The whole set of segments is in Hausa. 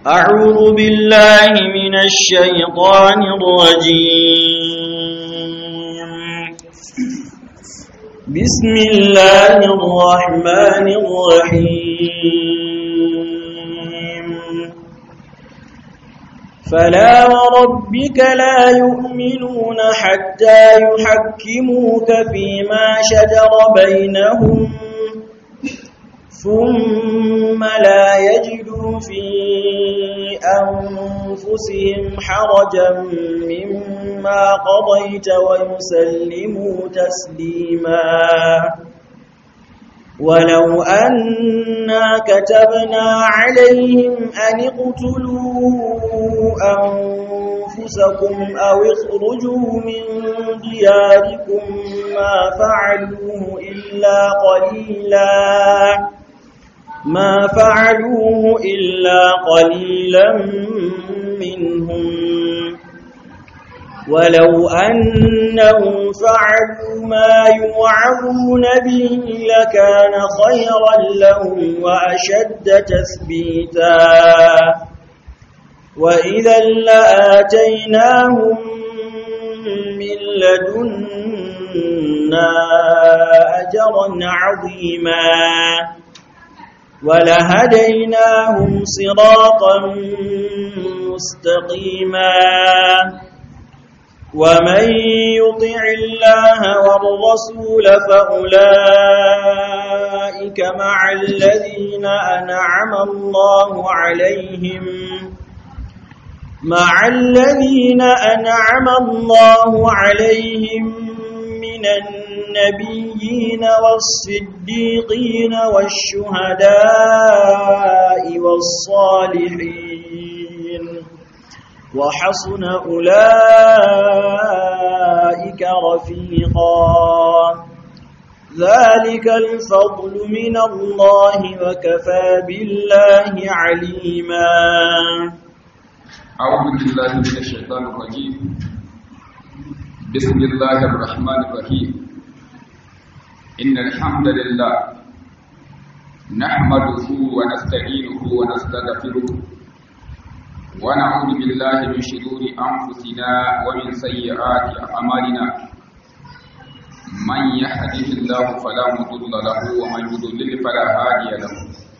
أعوذ بالله من الشيطان الرجيم بسم الله الرحمن الرحيم فلا وربك لا يؤمنون حتى يحكموك فيما شجر بينهم ثم لا يجدوا في أنفسهم حرجا مما قضيت ويسلموا تسليما ولو أنا كتبنا عليهم أن اقتلوا أنفسكم أو اخرجوا من دياركم ما فعلوه إلا قليلا ما فعلوه إلا قليلا منهم ولو أنهم فعلوا ما يوعظون به لكان خيرا لهم وأشد تثبيتا وإذا لآتيناهم من لدنا أجرا عظيما ولهديناهم صراطا مستقيما ومن يطع الله والرسول فأولئك مع الذين أنعم الله عليهم مع الذين أنعم الله عليهم من النبيين والصديقين والشهداء والصالحين وحسن أولئك رفيقا ذلك الفضل من الله وكفى بالله عليما أعوذ بالله من الشيطان الرجيم بسم الله الرحمن الرحيم إن الحمد لله نحمده ونستعينه ونستغفره ونعوذ بالله من شرور أنفسنا ومن سيئات أعمالنا من يهده الله فلا مضل له ومن يضلل فلا هادي له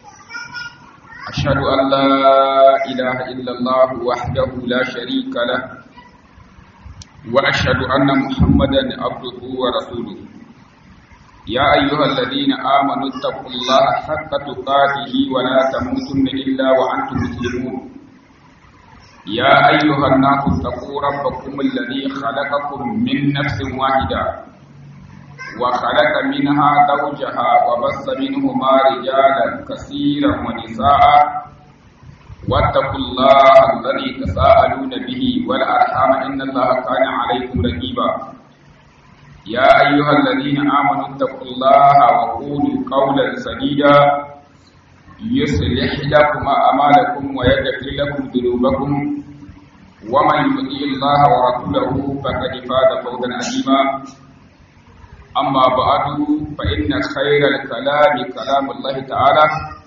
أشهد أن لا إله إلا الله وحده لا شريك له وأشهد أن محمدا عبده ورسوله يا أيها الذين آمنوا اتقوا الله حق تقاته ولا تموتن إلا وأنتم مسلمون يا أيها الناس اتقوا ربكم الذي خلقكم من نفس واحدة وخلق منها زوجها وبث منهما رجالا كثيرا ونساء واتقوا الله الذي تساءلون به والأرحام إن الله كان عليكم رقيبا يا أيها الذين آمنوا اتقوا الله وقولوا قولا سديدا يصلح لكم أعمالكم ويغفر لكم ذنوبكم ومن يطيع الله ورسوله فقد فاز فوزا عظيما أما بعد فإن خير الكلام كلام الله تعالى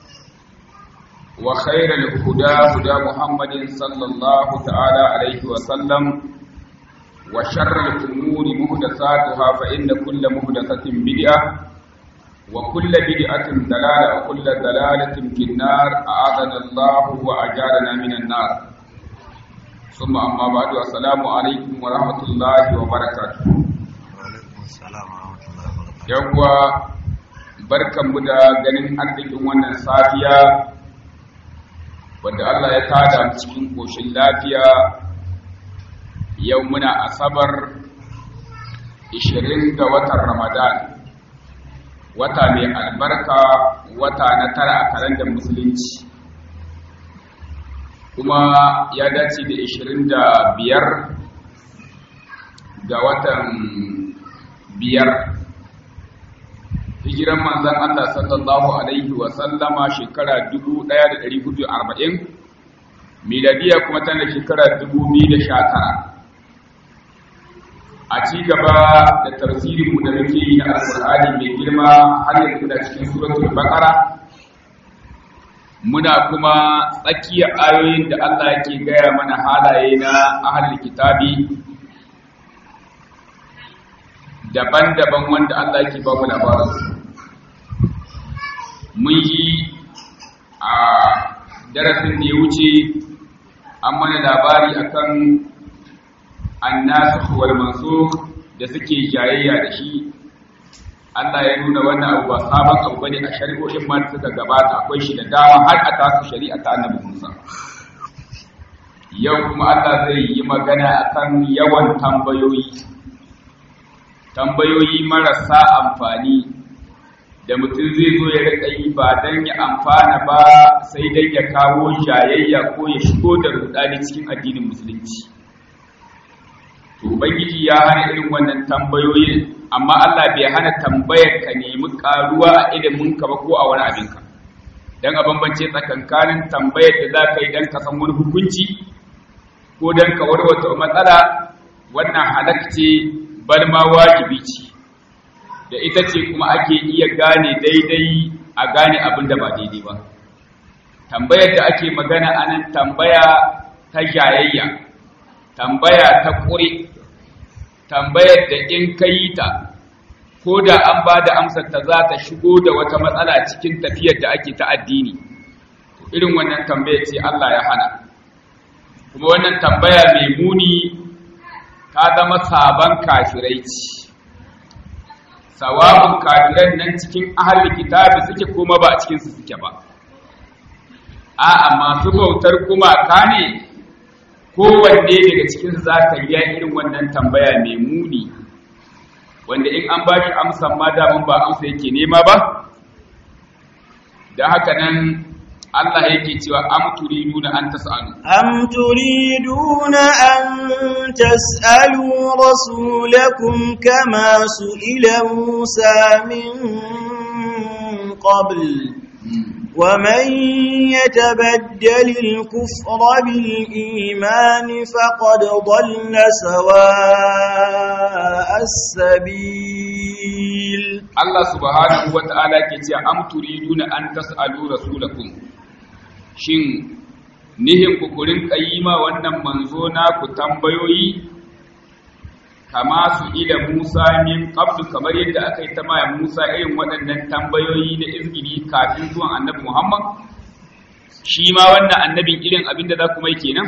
وخير الهدى هدى محمد صلى الله تعالى عليه وسلم وشر الأمور محدثاتها فإن كل محدثة بدعة وكل بدعة دلالة وكل دلالة في النار أعاذنا الله وأجارنا من النار ثم أما بعد السلام عليكم ورحمة الله وبركاته yawwa barkanmu da ganin arzikin wannan safiya wanda Allah ya tada mu cikin koshin lafiya yau muna asabar 20 ga watan Ramadan wata mai albarka wata na tara a kalandar musulunci kuma ya dace da 25 ga watan biyar hijiran manzan Allah sallallahu alaihi wa sallama shekara 1440 miladiya kuma tana shekara 2019 a ci gaba da tafsirinmu da muke yi na alkur'ani mai girma har yanzu da cikin suratul baqara muna kuma tsakiyar ayoyin da Allah yake gaya mana halaye na ahlul kitabi daban-daban wanda Allah yake ba mu labarinsu mun yi a darasin da ya wuce an mana labari akan annasu wal mansukh da suke jayayya da shi Allah ya nuna wannan abu ba sabon abu bane a shari'o'in ma suka gabata akwai shi da dama har a tasu shari'a ta Annabi Musa yau kuma Allah zai yi magana akan yawan tambayoyi tambayoyi marasa amfani da mutum zai zo ya rika yi ba don ya amfana ba sai dai ya kawo jayayya ko ya shigo da rudani cikin addinin musulunci to ubangiji ya hana irin wannan tambayoyin amma Allah bai hana tambayar ka nemi karuwa a ilimin ka ba ko a wani abin ka dan a bambance tsakankanin tambayar da za ka yi dan ka san wani hukunci ko dan ka warwata matsala wannan halakce bal ma wajibi ce da ita ce kuma ake iya gane daidai a gane abin da ba daidai ba tambayar da ake magana anan tambaya ta jayayya tambaya ta ƙure tambayar da in ka yi ta ko da an ba da amsar ta za ta shigo da wata matsala cikin tafiyar da ake ta addini irin wannan tambayar ce Allah ya hana kuma wannan tambaya mai muni ta zama sabon kafirai ce sawabin kafiran nan cikin ahal kitabi suke kuma ba a cikinsu suke ba a'a masu bautar gumaka ne kowanne daga cikin za ka yi irin wannan tambaya mai muni wanda in an ba shi amsan ma damun ba amsa yake nema ba da haka nan Allah yake cewa am turiduna an tas'alu am turiduna an tas'alu rasulakum kama su'ila Musa min qabl ومن يتبدل الكفر بالإيمان فقد ضل سواء السبيل الله سبحانه وتعالى كتير أم تريدون أن تسألوا رسولكم shin nihin ku kurin kayyima wannan manzo na ku tambayoyi kama su ila Musa min qablu kamar yadda aka yi ta maya Musa irin waɗannan tambayoyi na izgili kafin zuwan Annabi Muhammad shi ma wannan annabin irin abin da za ku mai kenan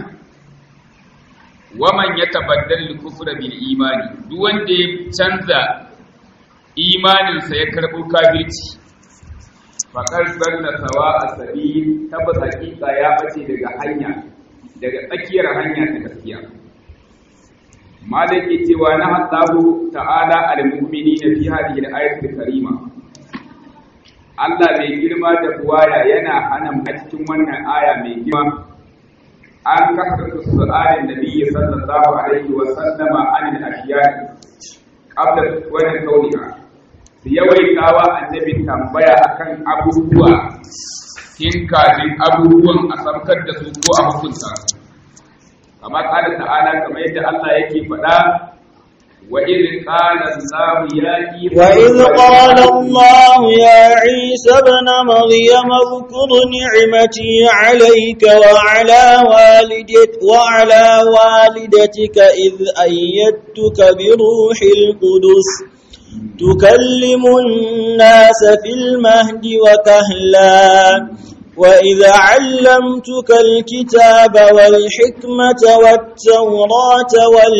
waman ya tabaddal kufra bil imani duk wanda ya canza imaninsa ya karɓo kafirci faƙar zanna sawa a sabi tabbas hakika ya bace daga hanya daga tsakiyar hanya ta gaskiya malaki cewa na Allahu ta'ala al-mu'minina fi hadhihi al-ayati al-karima Allah mai girma da buwaya yana hana a cikin wannan aya mai girma an kasance su'alin nabiyyi sallallahu alaihi wa sallama an al-ashiya qabla wannan kauniha su yawaitawa annabi tambaya akan abubuwa kin kafin abubuwan a samkar da su ko a hukunta su kama ƙada ta'ala kamar yadda Allah yake faɗa wa idh qala Allah ya Isa wa idh qala Allah ya Isa ibn Maryam اذkur ni'mati 'alayka wa 'ala walidatika wa 'ala walidatika idh ayyadtuka bi ruhil qudus تكلم الناس في المهد وكهلا وإذا علمتك الكتاب والحكمة والتوراة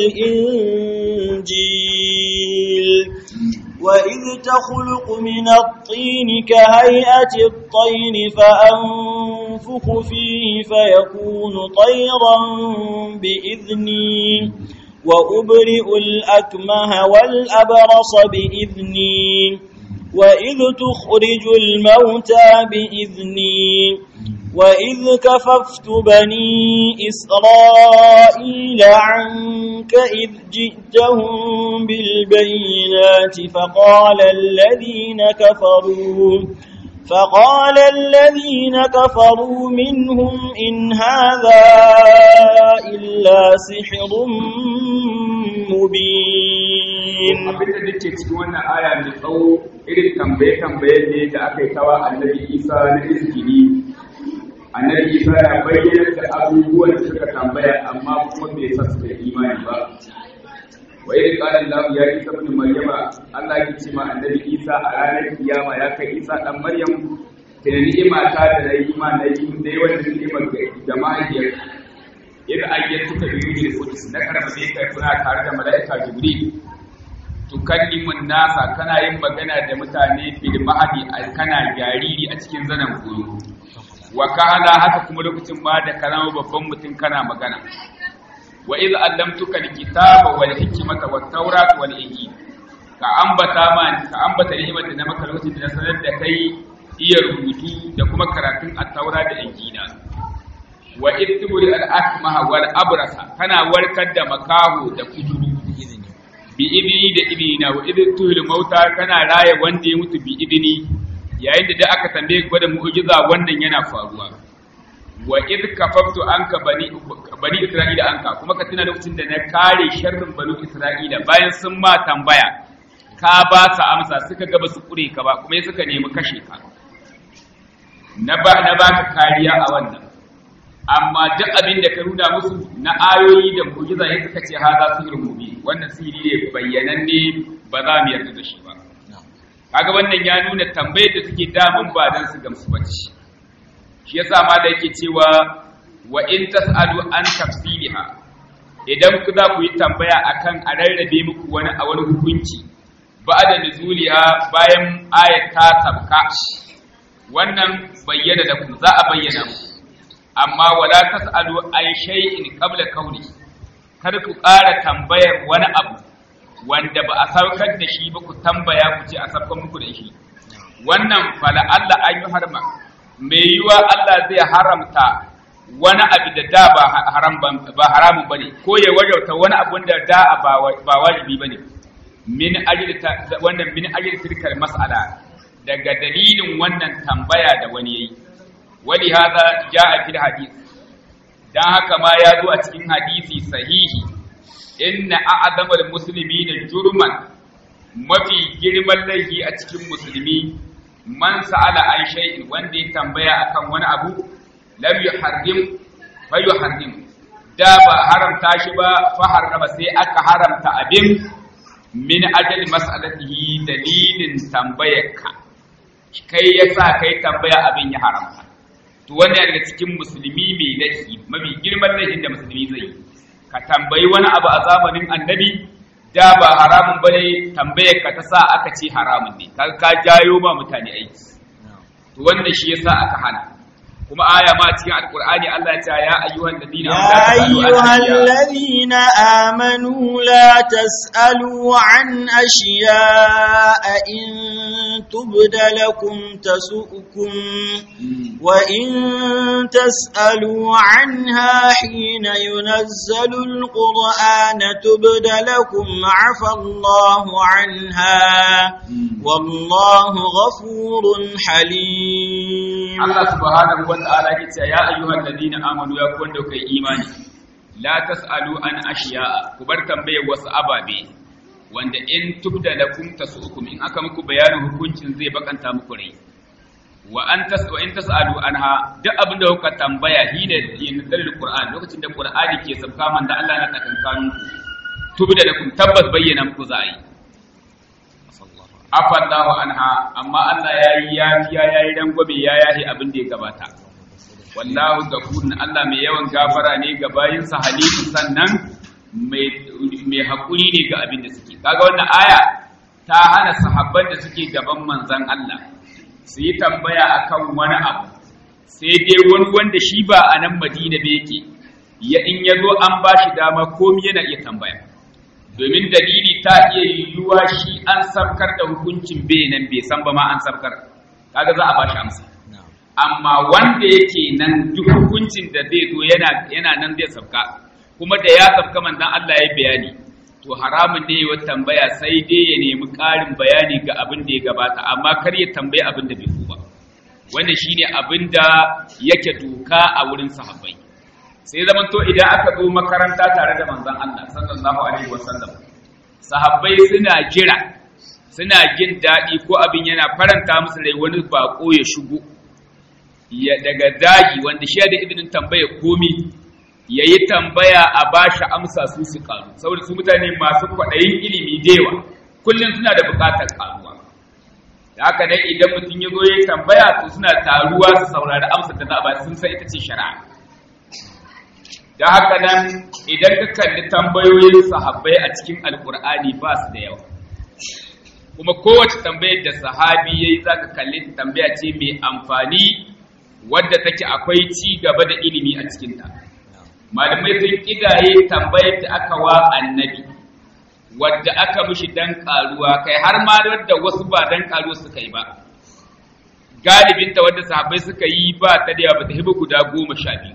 والإنجيل وإذ تخلق من الطين كهيئة الطير فأنفخ فيه فيكون طيرا بإذني وأبرئ الأكمه والأبرص بإذني وإذ تخرج الموتى بإذني وإذ كففت بني إسرائيل عنك إذ جئتهم بالبينات فقال الذين كفروا فقال الذين كفروا منهم إن هذا إلا سحر مبين abinda dake cikin wannan aya mai tsawo irin tambaye-tambaye ne da aka yi tawa annabi isa na izgini annabi Isa ya bayyana da abubuwan da suka tambaya amma kuma bai sa su da imani ba wa idh qala Allah ya Isa ibn Maryama Allah ya ce ma annabi Isa a ranar kiyama ya kai Isa dan Maryam da ni'ima ta da nayi ma nayi dai wannan ni'imar da mahaifiyar yadda ayyar suka biyu da kudus na karama zai kai kuna tare da mala'ika Jibril tukallimun nasa kana yin magana da mutane fil mahadi kana jariri a cikin zanen koyo wa kana haka kuma lokacin ba da karama babban mutum kana magana wa iz allamtuka alkitaba wal hikmata wat tawrat wal injil ka ambata ma ka ambata ni'imar da na maka lokacin da na sanar da kai iya rubutu da kuma karatun at-taura da injila wa iz tubri al-akmaha wal abrasa kana warkar da makaho da kujuru bi idini da idina wa iz tuhil mauta kana raya wanda ya mutu bi idini yayin da da aka tambaye gwada mu'jiza wannan yana faruwa wa id kafaftu anka bani bani isra'ila anka kuma ka tuna lokacin da na kare sharrin bani isra'ila bayan sun ma tambaya ka ba su amsa suka ga basu kure ka ba kuma suka nemi kashe ka na ba na baka kariya a wannan amma duk abin da ka nuna musu na ayoyi da mu'jiza ya suka ce haza sirrun mubi wannan sirri ne bayyananne ba za mu yarda da shi ba kaga wannan ya nuna tambayar da suke damun ba dan su gamsu bace shi yasa ma da yake cewa wa in tasalu an tafsiliha idan ku za ku yi tambaya akan a rarrabe muku wani a wani hukunci ba'da nuzuliha bayan ayat ta sabka wannan bayyana da ku za a bayyana muku amma wala tasalu an shay'in qabla kauni kar ku ƙara tambayar wani abu wanda ba a saukar da shi ba ku tambaya ku ce a saukar muku da shi wannan fala Allah an yi harma mai yiwa Allah zai haramta wani abu da da ba haram ba haramun bane ko ya wajauta wani abu da da ba wajibi bane min ajli wannan min ajli tilkal mas'ala daga dalilin wannan tambaya da wani yayi wali hada jaa fil hadith dan haka ma ya zo a cikin hadisi sahihi inna a'zamal muslimina jurman mafi girman laifi a cikin musulmi man sa'ala an shay'in wanda ya tambaya akan wani abu lam yuharrim fa yuharrim da ba haramta shi ba fa harrama sai aka haramta abin min ajali mas'alatihi dalilin tambayarka kai yasa kai tambaya abin ya haramta to wannan daga cikin musulmi mai laifi mafi girman laifin da musulmi zai yi ka tambayi wani abu a zamanin annabi da ba haramun bane tambayar ka ta sa aka ce haramun ne kaga ka jayo ma mutane aiki to wannan shi yasa aka hana kuma aya ma cikin alqur'ani Allah ya ce ya ayyuhan ladina يا أيها الذين آمنوا لا تسألوا عن أشياء إن تبد لكم تسؤكم وإن تسألوا عنها حين ينزل القرآن تبد لكم عفى الله عنها والله غفور حليم Allah subhanahu wa ta'ala ya ce ya ayyuhal ladina amanu ya kun da kai imani la tasalu an ashiya'a ku bar tambayar wasu ababe wanda in tubda lakum tasukum in aka muku bayanin hukuncin zai bakanta muku rai wa an tas wa in tasalu anha duk abin da kuka tambaya hina yin dalil qur'an lokacin da qur'ani ke sabka man da Allah na tsakankanin ku tubda lakum tabbas bayyana muku za a yi afallahu anha amma Allah ya yi yafiya ya yi rangwame ya yahi abin da ya gabata wallahu gafurun Allah mai yawan gafara ne ga bayinsa halifu sannan mai haƙuri ne ga abin da suke kaga wannan aya ta hana sahabban da suke gaban manzan Allah su yi tambaya akan wani abu sai dai wani wanda shi ba a nan Madina ba yake ya in ya zo an ba shi dama komi yana iya tambaya domin dalili ta iya yiwuwa shi an sabkar da hukuncin bai nan bai san ba ma an sabkar kaga za a ba shi amsa amma wanda yake nan duk hukuncin da zai zo yana yana nan zai sabka kuma da ya sabka manzon Allah ya bayani to haramun ne ya tambaya sai dai ya nemi ƙarin bayani ga abin da ya gabata amma kar ya tambayi abin da bai so ba wannan shine abin da yake doka a wurin sahabbai sai zaman to idan aka zo makaranta tare da manzon Allah sallallahu alaihi wasallam sahabbai suna jira suna jin daɗi ko abin yana faranta musu rai wani bako ya shigo ya daga zagi wanda shi da izinin tambaya komi ya yi tambaya a ba shi amsa su su karu saboda su mutane masu kwaɗayin ilimi dewa kullum suna da buƙatar karuwa da haka dai idan mutum ya zo ya yi tambaya to suna taruwa su saurari amsa da za a ba sun san ita ce shari'a da haka nan idan ka kalli tambayoyin sahabbai a cikin alkur'ani ba su da yawa kuma kowace tambayar da sahabi ya yi za ka kalli tambaya ce mai amfani wadda take akwai ci gaba da ilimi a cikinta malamai sun kidaye tambayar da aka wa annabi wadda aka mishi dan karuwa kai har ma wadda wasu ba dan karuwa suka yi ba galibinta wadda sahabbai suka yi ba ta da yawa ba ta hibu guda goma sha biyu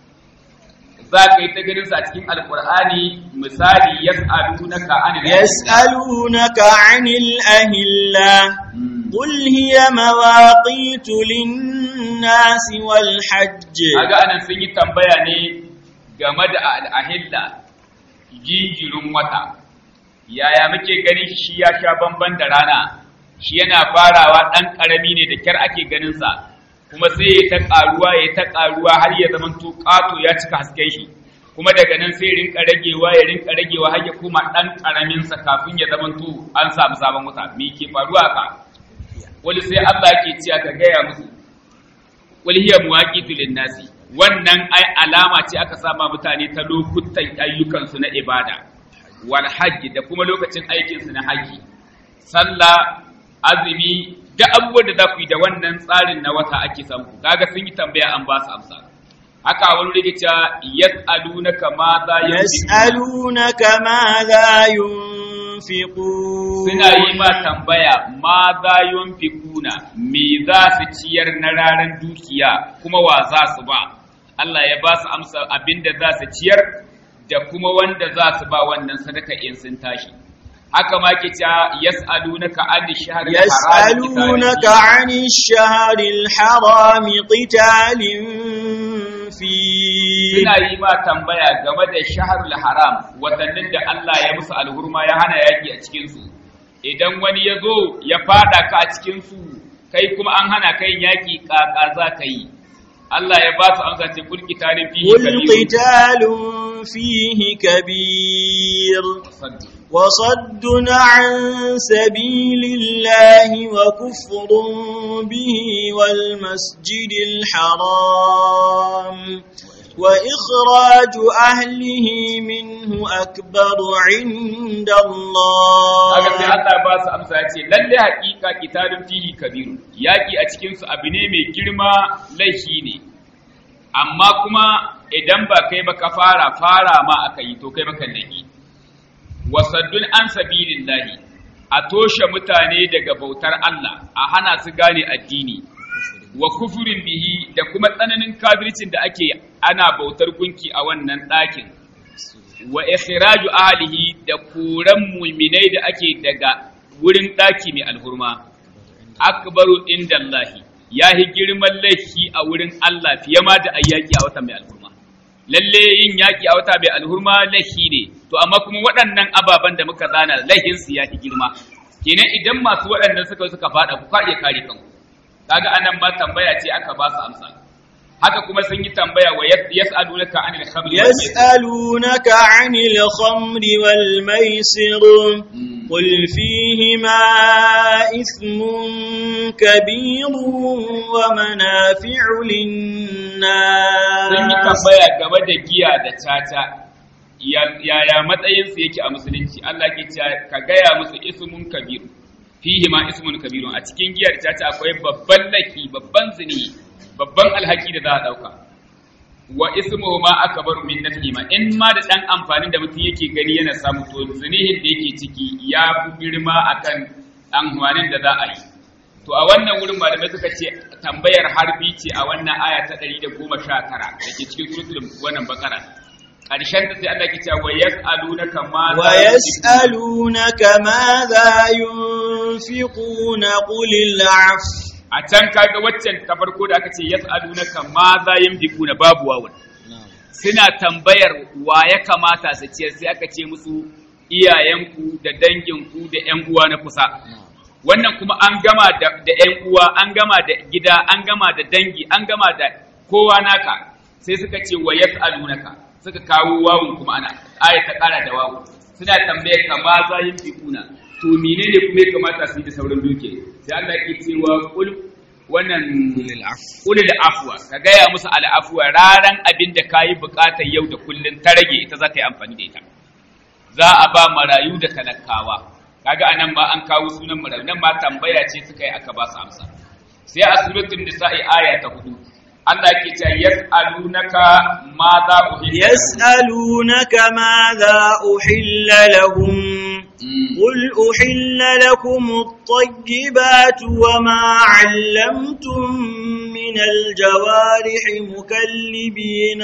za ka yi ta ganin sa cikin alkur'ani misali yas'alunaka anil yas'alunaka anil ahilla qul hiya mawaqitu lin-nasi wal hajj kaga anan sun yi tambaya ne game da al-ahilla jinjirin wata yaya muke ganin shi ya sha bamban da rana shi yana farawa dan karami ne da kyar ake ganin sa kuma sai ya ta ƙaruwa ya ta ƙaruwa har ya zama to ƙato ya cika hasken shi kuma daga nan sai rinka ragewa ya rinka ragewa har ya koma ɗan ƙaramin sa kafin ya zama to an samu sabon wuta me ke faruwa ka wani sai Allah ke cewa ka gaya musu wal hiya muwaqitu nasi wannan ai alama ce aka sama mutane ta lokutan ayyukansu na ibada wal hajji da kuma lokacin aikinsu na haji sallah azumi da abubuwan da za ku yi da wannan tsarin na wata ake samu kaga sun yi tambaya an ba su amsa haka wani rike cewa yas'alunaka ma za yas'alunaka ma za yunfiqun suna yi ma tambaya ma za yunfiquna me za su ciyar na ranar dukiya kuma wa za su ba Allah ya ba su amsa abinda za su ciyar da kuma wanda za su ba wannan sadaka in sun tashi haka ma ke cewa yas'alunaka an shahr yas'alunaka an shahr al-haram qitalin fi suna yi ma tambaya game da shahrul haram watannin da Allah ya musu alhurma ya hana yaki a cikin su idan wani ya zo ya fada ka a cikin su kai kuma an hana kai yaki kaka za ka yi Allah ya ba su amsa ce kul qitalin fihi kabir kul qitalun fihi kabir وصد عن سبيل الله وكفر به والمسجد الحرام وإخراج أهله منه أكبر عند الله Aka sai Allah ba su amsa ya ce, lalle haƙiƙa kitabin fihi kabiru, yaƙi a cikinsu abu ne mai girma laifi ne, amma kuma idan ba kai ba ka fara fara ma aka yi to kai baka laifi. wasaddun an sabilillahi a toshe mutane daga bautar Allah a hana su gane addini wa kufurin bihi da kuma tsananin kafircin da ake ana bautar gunki a wannan ɗakin wa ikhraju ahlihi da koran mu'minai da ake daga wurin ɗaki mai alhurma akbaru indallahi yahi girman laifi a wurin Allah fiye ma da ayyaki a wata mai alhurma lalle yin yaƙi a wata mai alhurma laifi ne to amma kuma waɗannan ababen da muka zana laihin su yafi girma kenan idan masu waɗannan suka suka faɗa ku ka iya kare kanku kaga anan ma tambaya ce aka ba su amsa haka kuma sun yi tambaya wa yas'alunaka anil khamri يسألونك عن الخمر والميسر قل فيهما إثم كبير ومنافع للناس sun yi tambaya game da giya da caca yaya matsayinsu yake a musulunci Allah ke cewa ka gaya musu ismun kabir fihi ma ismun kabirun a cikin giyar caca akwai babban laki babban zini babban alhaki da za a dauka wa ismu ma akbaru min nafi ma in ma da dan amfanin da mutum yake gani yana samu to zinihin da yake ciki ya fi girma akan amfanin da za a yi to a wannan wurin malamai suka ce tambayar harbi ce a wannan aya ta 119 da ke cikin suratul wannan bakara ƙarshen ta sai Allah ke cewa wa yas'alunaka ma wa yas'alunaka ma za yunfiquna qul al'af a can kaga waccan ta farko da aka ce yas'alunaka ma za yunfiquna babu wawan suna tambayar wa ya kamata su ciyar sai aka ce musu iyayenku da danginku da ƴan uwa na kusa wannan kuma an gama da ‘yan uwa an gama da gida an gama da dangi an gama da kowa naka sai suka ce wa yas'alunaka suka kawo wawun kuma ana aya ta kara da wawu suna tambayar ka ma za yin fikuna to menene kuma ya kamata su yi da sauran duke sai Allah ke cewa kul wannan ulil afwa ka gaya musu al'afwa raran abin da kayi bukatar yau da kullun ta rage ita za ta yi amfani da ita za a ba marayu da talakawa kaga anan ma an kawo sunan marayu nan ma tambaya ce suka yi aka ba su amsa sai a suratul nisa'i aya ta hudu Allah ke ce yas'alunaka ma za uhilla يسألونك ماذا أحل لهم قل أحل لكم الطيبات وما علمتم من الجوارح مكلبين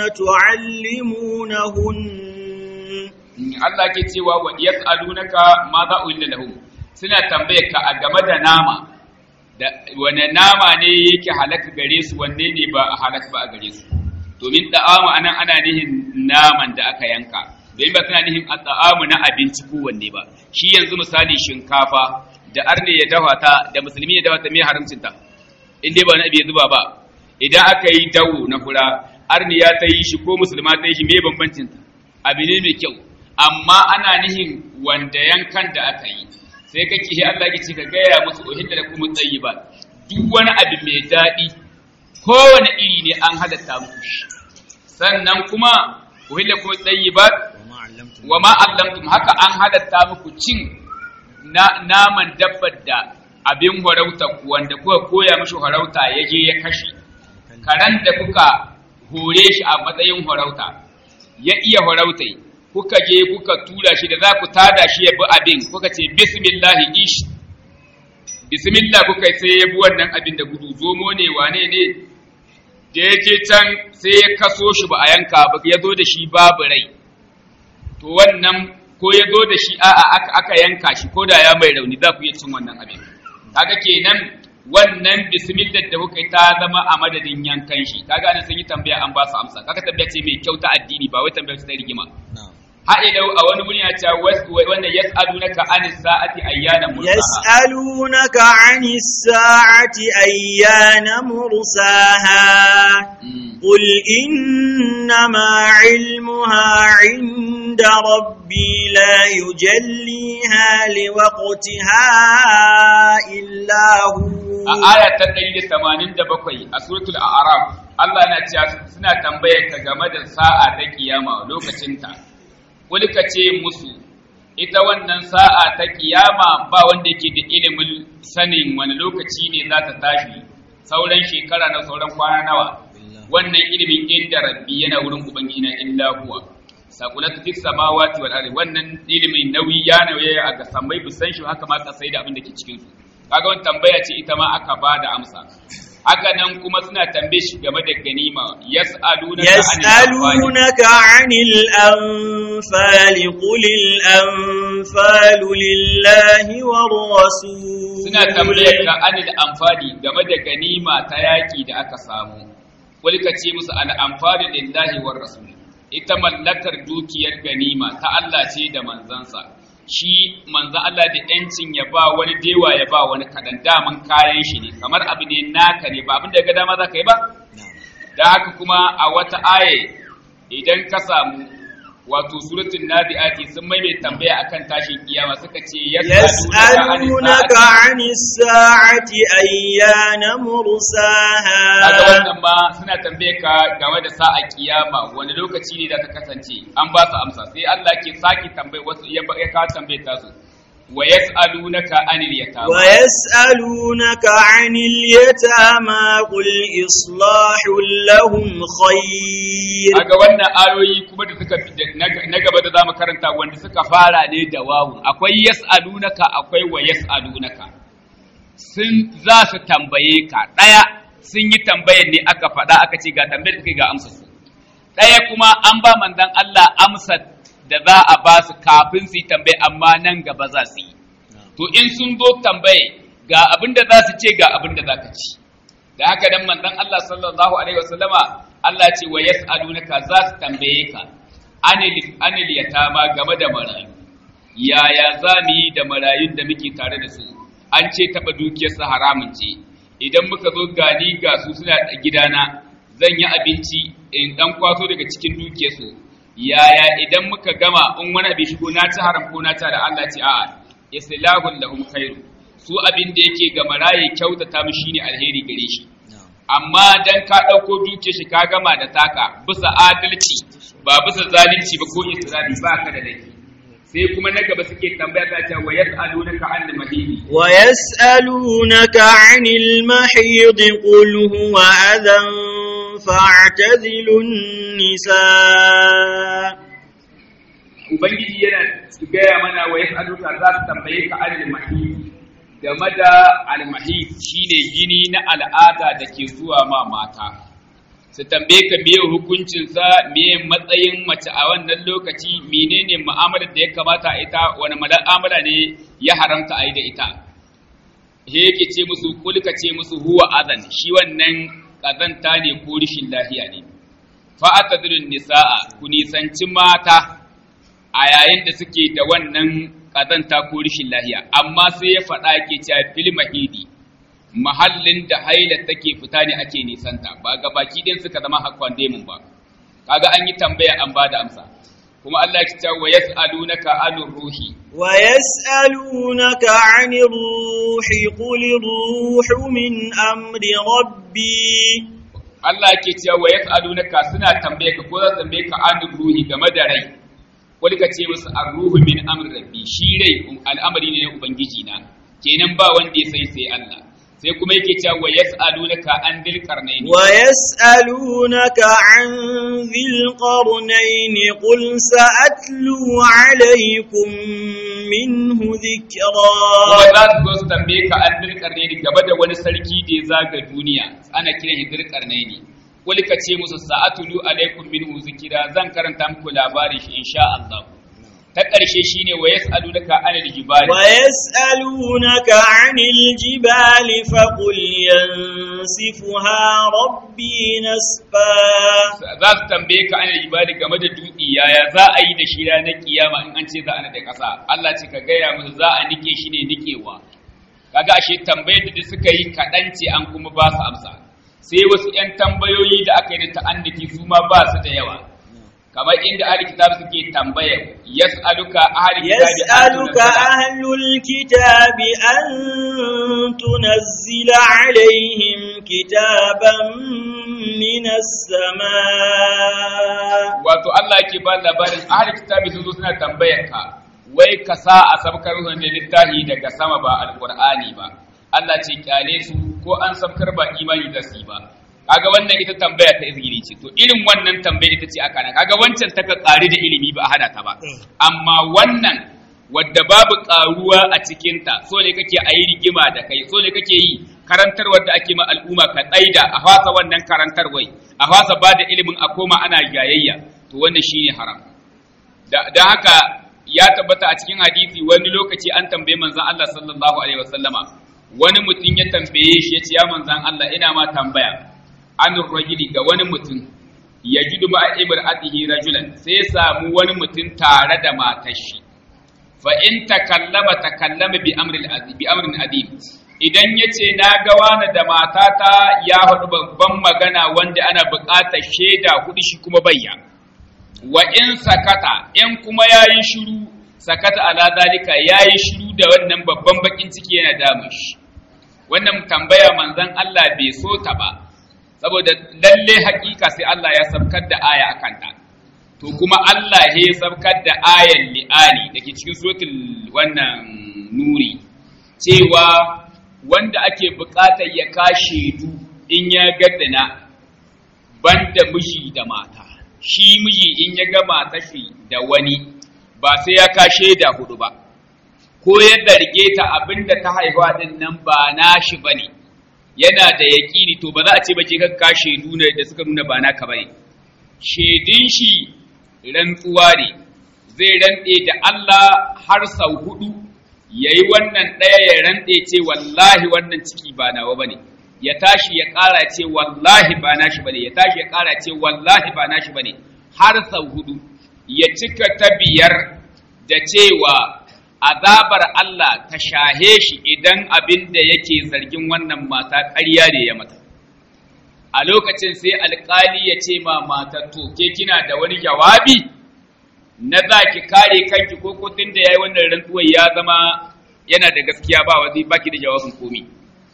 تعلمونهن Allah ke cewa wa yas'alunaka ma za uhilla lahum suna tambayar ka a game da nama da wane nama ne yake halaka gare su wanne ne ba a halaka ba a gare su domin da'amu anan ana nihin naman da aka yanka domin ba suna nihin da'amu na abinci ko wanne ba shi yanzu misali shinkafa da arne ya dafa ta da musulmi ya dafa ta me haramcin ta in dai ba na ya zuba ba idan aka yi dawo na fura arne ya ta yi shi ko musulma ta yi shi me bambancin ta abu ne mai kyau amma ana nihin wanda yankan da aka yi sai ka kishi Allah ya ce ka gaya musu uhilla da kuma ba duk wani abu mai daɗi kowane iri ne an halatta muku shi sannan kuma uhilla kuma ba wa ma allamtum haka an halatta muku cin naman dabbar da abin harauta wanda kuka koya mishi harauta ya je ya kashe karan da kuka hore shi a matsayin harauta ya iya harautai kuka je kuka tura shi da za ku tada shi ya bi abin kuka ce bismillahi ish bismillah kuka sai ya bi wannan abin da gudu zomo ne wane ne da ya je can sai ya kaso shi ba a yanka ba ya zo da shi babu rai to wannan ko ya zo da shi a'a aka, aka yanka shi ko da ya mai rauni za ku iya cin wannan abin kaga kenan wannan bismillah da kuka yi ta zama a madadin yankan shi kaga ana sun yi tambaya an ba su amsa kaga tambaya ce mai kyau ta addini ba wai tambaya ta rigima ha'ilau a wani wuri ya ce wanda yas'alunaka anis sa'ati ayyana mursaha yas'alunaka anis sa'ati ayyana mursaha qul innama ilmuha 'inda rabbi la yujalliha liwaqtiha illa hu a aya ta 187 a suratul a'raf Allah yana cewa suna tambayar ka game da sa'a ta kiyama lokacin ta wani ka ce musu ita wannan sa'a ta kiyama ba wanda yake da ilimin sanin wani lokaci ne za ta tashi sauran shekara na sauran kwana nawa wannan ilimin inda rabbi yana wurin ubangiji na illa huwa saqulat fis samawati wal ardi wannan ilimin nauyi ya nauye a ga sammai bisan shi haka ma kasai da abin da ke cikin su kaga wannan tambaya ce ita ma aka ba da amsa haka nan kuma suna tambaye shi game da ganima yas'alunaka yas'alunaka 'anil anfal qul al anfal lillahi war rasul suna tambaye ka anil anfali game da ganima ta yaki da aka samu qul ka ce musu al anfal lillahi war rasul ita mallakar dukiyar ganima ta Allah ce da manzansa shi manzo Allah da yancin ya ba wani dewa ya ba wani kadan daman kayan shi ne kamar abu ne naka ne ba abin da ga dama za ka yi ba da haka kuma a wata aye idan ka samu wato suratul nadiati sun mai mai tambaya akan tashin kiyama suka ce yas'alunaka 'anis sa'ati ayyana mursaha kaga wannan ma suna tambaye ka game da sa'a kiyama wani lokaci ne da ta kasance an ba su amsa sai Allah ke saki tambaye wasu ya ka tambaye ta su wa yas'alunaka 'anil yatama wa yas'alunaka 'anil yatama qul islahul lahum khair kaga wannan ayoyi kuma da suka na gaba da zamu karanta wanda suka fara ne da wawu akwai yas'alunaka akwai wa yas'alunaka sun za su tambaye ka daya sun yi tambayar ne aka faɗa aka ce ga tambayar kai ga amsa su daya kuma an ba manzon Allah amsa da za a ba su kafin su yi tambaye amma nan gaba za su yi to in sun zo tambaye ga abin da za su ce ga abin da za ka ci da haka dan manzon Allah sallallahu alaihi wasallama Allah ce wa yas'alunaka za su tambaye ka anil anil yatama game da marayu yaya za mu yi da marayun da muke tare da su an ce taɓa dukiyarsa haramun ce idan muka zo gani ga su suna gidana zan yi abinci in ɗan kwaso daga cikin dukiyarsu yaya idan muka gama in wani abin shigo na ci haram ko na ci da Allah ce a'a islahul lahum khairu su abin da yake ga maraye kyautata mu shine alheri gare shi amma dan ka ɗauko dukiyar shi ka gama da taka bisa adalci ba bisa zalunci ba ko israri ba ka da laifi sai kuma na gaba suke tambaya ta ce wa yas'alunaka an mahidi wa yas'alunaka 'anil mahid qul huwa adhan fa'tazilun nisa ubangiji yana gaya mana wa yas'aluka za su tambaye ka an mahidi game da al-mahid shine gini na al'ada da ke zuwa ma mata su tambaye ka meye hukuncinsa meye matsayin mace a wannan lokaci menene mu'amalar da ya kamata a ita wani mu'amala ne ya haramta a yi da ita he yake ce musu kulka ce musu huwa azan shi wannan kazanta ne ko rishin lafiya ne fa atadrun nisaa ku nisanci mata a yayin da suke da wannan kazanta ko rishin lafiya amma sai ya faɗa ke cewa fil mahidi mahallin da haila take fita ne ake nisanta ba ga baki din suka zama hakwan demun ba kaga an yi tambaya an bada amsa kuma Allah ya ce wa yas'alunaka anir ruhi wa yas'alunaka 'anir ruhi qul ruhu min amri rabbi Allah yake cewa wa yas'alunaka suna tambaye ka ko za su tambaye ka anir ruhi game da rai wani ka ce musu ar-ruhu min amri rabbi shi rai al'amari ne na ubangiji na kenan ba wanda ya sai sai Allah sai kuma yake cewa wa yas'alunaka an dil qarnayn wa yas'alunaka an dhil qarnayn qul sa'atlu alaykum minhu dhikra kuma za su zo su tambaye ka an dil qarnayn gaba da wani sarki da ya zaga duniya ana kiran shi dil qarnayn qul ka ce musu sa'atlu alaykum minhu dhikra zan karanta muku labarin shi insha Allah ta ƙarshe shine wa yas'alunaka anil jibali wa yas'alunaka anil jibali faqul yansifuha rabbi nasfa za su tambaye ka anil jibali game da dutse yaya za a yi da shi ranar kiyama in an ce za a da ƙasa Allah ce ka gaya musu za a nike shi ne nikewa kaga ashe tambayar da suka yi kaɗan ce an kuma ba su amsa sai wasu 'yan tambayoyi da aka yi da ta'anniki su ma ba su da yawa kamar inda ahli kitab suke tambaya yas'aluka ahli kitab yas'aluka ahlul kitab an tunazzila alaihim kitaban minas samaa wato Allah yake ba labarin ahli kitab sun zo suna tambayar ka wai ka sa a sabkar da littafi daga sama ba alqur'ani ba Allah ce kyale su ko an sabkar ba imani da su ba kaga wannan ita tambaya ta izgiri ce to irin wannan tambaya ita ce aka nan kaga wancan ta ka ƙari da ilimi ba a hada ta ba amma wannan wadda babu ƙaruwa a cikinta so ne kake a yi rigima da kai so ne kake yi karantarwar da ake ma al'umma ka tsaida a fasa wannan karantarwai a fasa ba da ilimin a koma ana gayayya to wannan shine haram da haka ya tabbata a cikin hadisi wani lokaci an tambaye manzon Allah sallallahu alaihi wasallama wani mutum ya tambaye shi ya ce ya manzon Allah ina ma tambaya an rajuli ga wani mutum ya ji duba imra'atihi rajulan sai ya samu wani mutum tare da matar shi fa in takallama takallama bi amrin azim bi amrin adim idan yace na ga wani da matata ya hudu babban magana wanda ana buƙatar shaida hudu shi kuma bayya wa in sakata in kuma yayi shiru sakata ala zalika yayi shiru da wannan babban bakin ciki yana damun shi wannan tambaya manzon Allah bai so ta ba saboda lalle hakika sai Allah ya sabkar da aya a kanta to kuma Allah ya sabkar da ayan li'ani da ke cikin suratul wannan nuri cewa wanda ake buƙatar ya kashe du in ya gaddana banda miji da mata shi miji in ya ga mata shi da wani ba sai ya kashe da hudu ba ko yadda rike ta abinda ta haihuwa din nan ba nashi bane yana da yaƙini to ba za a ce ba ke kakka shaidu ne da suka nuna ba naka bane shaidun shi rantsuwa ne zai rantse da Allah har sau hudu yayi wannan ɗaya ya rantse ce wallahi wannan ciki ba nawa bane ya tashi ya ƙara ce wallahi ba nashi bane ya tashi ya ƙara ce wallahi ba nashi bane har sau hudu ya cika ta biyar da cewa azabar Allah ta shahe shi idan abin da yake zargin wannan mata ƙarya ne ya mata a lokacin sai alƙali ya ce ma matar to ke kina da wani jawabi na za ki kare kanki ko kotun da ya yi wannan rantsuwar ya zama yana da gaskiya ba wazi baki da jawabin komi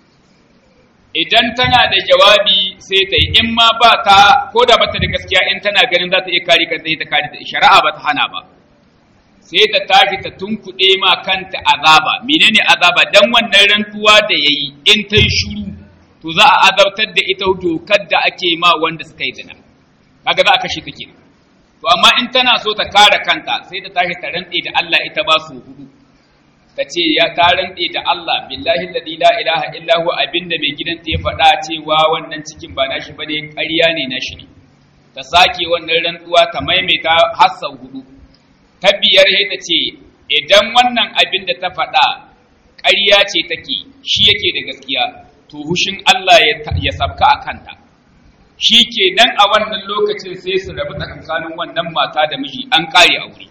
idan tana da jawabi sai ta yi in ma ba ta ko da bata da gaskiya in tana ganin za ta iya kare kanta ta kare ta shari'a ba ta hana ba sai ta tashi ta tunkuɗe ma kanta azaba menene azaba dan wannan rantsuwa da yayi in ta yi shuru to za a azabtar da ita dokar da ake ma wanda suka yi zina kaga za a kashe ta kenan to amma in tana so ta kare kanta sai ta tashi ta rantse da Allah ita ba su hudu ta ce ya ta rantse da Allah billahi alladhi la ilaha illa huwa abinda mai gidanta ya faɗa cewa wannan cikin ba nashi bane ƙarya ne nashi ne ta sake wannan rantsuwa ta maimaita har sau hudu ta biyar sai ta ce idan wannan abin da ta faɗa ƙarya ce take shi yake da gaskiya to hushin Allah ya sabka a kanta shi ke nan a wannan lokacin sai su rabu tsakankanin wannan mata da miji an ƙare aure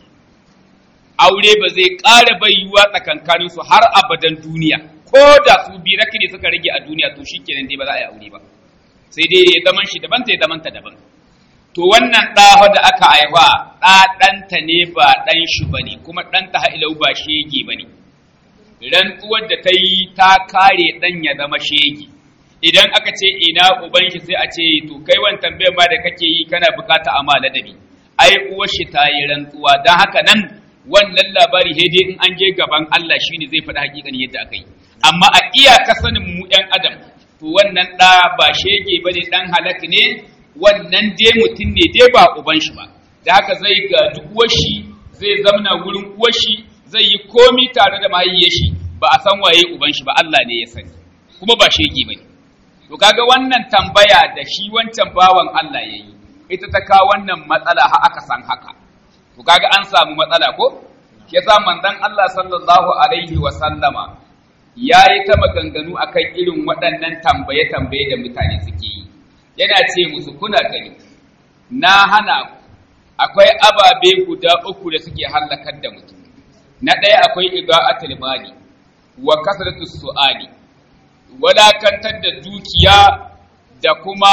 aure ba zai ƙara bayyuwa tsakankanin su har abadan duniya ko da su bi ne suka rage a duniya to shi kenan dai ba za a yi aure ba sai dai ya zaman shi daban ta ya zaman ta daban to wannan ɗa da aka haifa ɗa ɗanta ne ba ɗan shi ba ne kuma ɗanta ha'ilau ba shege ba ne rantsuwar da ta yi ta kare ɗan ya zama shege idan aka ce ina uban shi sai a ce to kai wani tambayar ma da kake yi kana bukata a ladabi ai uwar shi ta yi rantsuwa don haka nan wannan labari sai dai in an je gaban Allah shine zai faɗi hakikanin yadda aka yi amma a iyaka sanin mu ɗan adam to wannan ɗa ba shege ba ne ɗan halak ne wannan dai mutum ne dai ba uban shi ba da haka zai ga duk uwashi zai zamna wurin uwashi zai yi komi tare da mahayyar shi ba a san waye uban shi ba Allah ne ya sani kuma ba shege bane to kaga wannan tambaya da shi wancan bawan Allah yayi ita ta kawo wannan matsala har aka san haka to kaga an samu matsala ko yasa manzon Allah sallallahu alaihi wa sallama yayi ta maganganu akan irin waɗannan tambaye-tambaye da mutane suke yi yana ce musu kuna gani na hana akwai ababe guda uku da suke hallakar da mutum na ɗaya akwai ida'atul mali wa kasratus su'ali walakantar da dukiya da kuma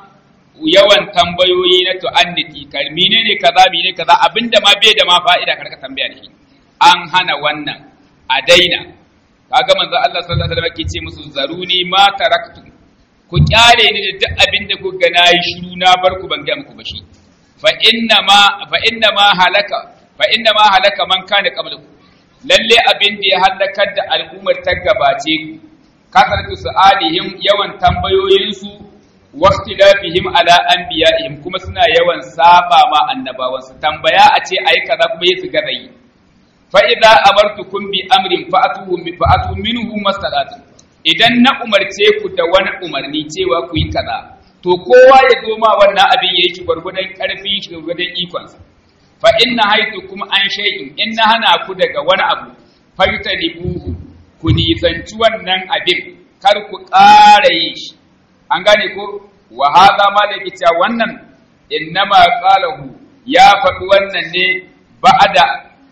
yawan tambayoyi na tu'anniti kalmi ne ne kaza mene kaza abinda ma bai da ma fa'ida karka tambaya da shi an hana wannan a daina kaga manzo Allah sallallahu alaihi wasallam ke ce musu zaruni ma taraktu ku kyale ni da duk abin da kuka na yi shiru na bar ku ban ga muku ba shi fa inna ma fa inna ma halaka fa inna ma halaka man kana qablakum lalle abin da ya halakar da al'ummar ta gabace ku kasartu su'alihim yawan tambayoyin su waqtilafihim ala anbiya'ihim kuma suna yawan saba ma annabawan su tambaya a ce ayi kaza kuma yi su gaza yi fa idza amartukum bi amrin fa'atuhu fa'atu minhu mastata'tum idan na umarce ku da wani umarni cewa ku yi kaza to kowa ya zo ma wannan abin ya yi shi gwargwadon ƙarfi shi gwargwadon ikonsa fa inna haitu kuma an shay'in in na hana ku daga wani abu farta buhu ku nisanci wannan abin kar ku ƙara yi shi an gane ko wa hadha ma da yake cewa wannan innama qalahu ya faɗi wannan ne ba'ada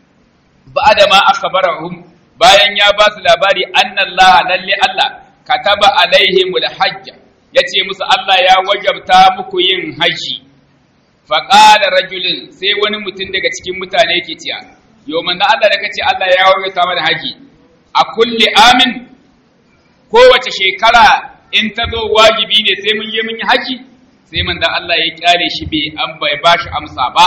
ba'ada ma akhbarahum bayan ya ba su labari annallaha lalle Allah kataba alaihimul hajja yace musu Allah ya wajabta muku yin haji faqala rajulin sai wani mutum daga cikin mutane yake cewa yo manzo Allah da kace Allah ya wajabta mana haji a kulli amin kowace shekara in ta zo wajibi ne sai mun je mun yi haji sai manzo Allah ya kyale shi bai an bai bashi amsa ba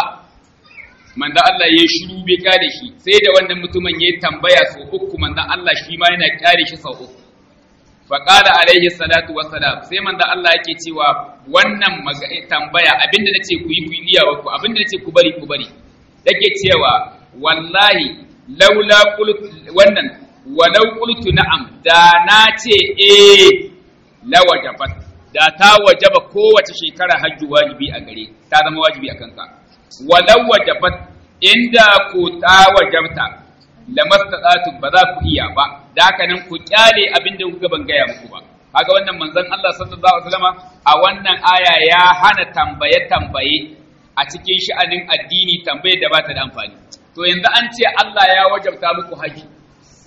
manzo Allah ya shiru bai kyale shi sai da wannan mutumin ya tambaya sau uku manzo Allah shi ma yana kyale shi sau uku fa qala alaihi salatu wassalam sai manzo Allah yake cewa wannan tambaya abinda nace ku yi ku yi iyawa ku abinda nace ku bari ku bari yake cewa wallahi laula qult wannan walau qultu na'am da na ce eh la wajabat da ta wajaba kowace shekara hajji wajibi a gare ta zama wajibi a kanka walau wajabat inda ku ta wajabta lamastatatu ba za ku iya ba da haka nan ku kyale abin da kuka ban gaya muku ba kaga wannan manzon Allah sallallahu alaihi wasallam a wannan aya ya hana tambaye tambaye a cikin sha'anin addini tambaye da ba ta da amfani to yanzu an ce Allah ya wajabta muku haji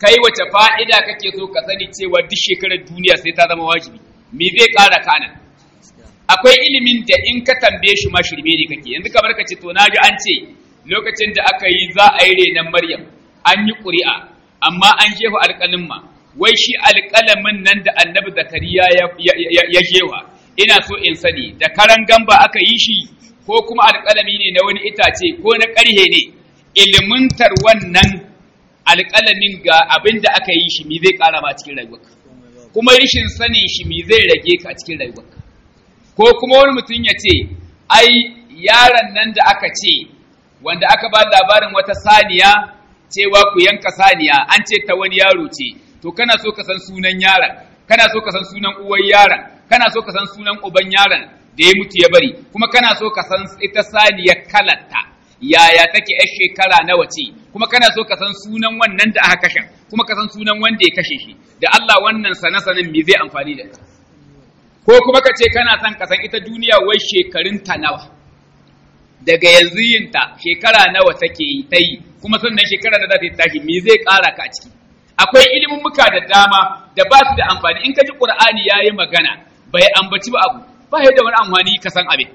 kai wace fa'ida kake so ka sani cewa duk shekarar duniya sai ta zama wajibi me zai ƙara kana akwai ilimin da in ka tambaye shi ma shirme ne kake yanzu kamar ka ce to naji an ce lokacin da aka yi za a yi renon maryam an yi ƙuri'a amma an jefa alƙalin ma wai shi alƙalamin nan da annabi zakariya ya jefa ina so in sani da karan gamba aka yi shi ko kuma alƙalami ne na wani itace ko na ƙarhe ne ilimintar wannan alƙalamin ga abin da aka yi shi mi zai ƙara ma cikin rayuwarka kuma rishin sanin shi mi zai rage ka a cikin rayuwarka ko kuma wani mutum ya ce ai yaron nan da aka ce wanda aka ba labarin wata saniya cewa ku yanka saniya an ce ta wani yaro ce to kana so ka san sunan yaron kana so ka san sunan uwar yaron kana so ka san sunan uban yaron da ya mutu ya bari kuma kana so ka san ita saniyar kalarta yaya take yar shekara nawa ce kuma kana so ka san sunan wannan da aka kashe kuma ka san sunan wanda ya kashe shi da Allah wannan sana-sanin me zai amfani da ka ko kuma ka ce kana son ka san ita duniya wai shekarun ta nawa daga yanzu yinta shekara nawa take yi ta yi kuma sannan shekara da za ta yi tashi me zai ƙara ka a ciki akwai ilimin muka da dama da ba su da amfani in ka ji qur'ani yayi magana bai ambaci ba abu ba ya da wani amfani ka san abin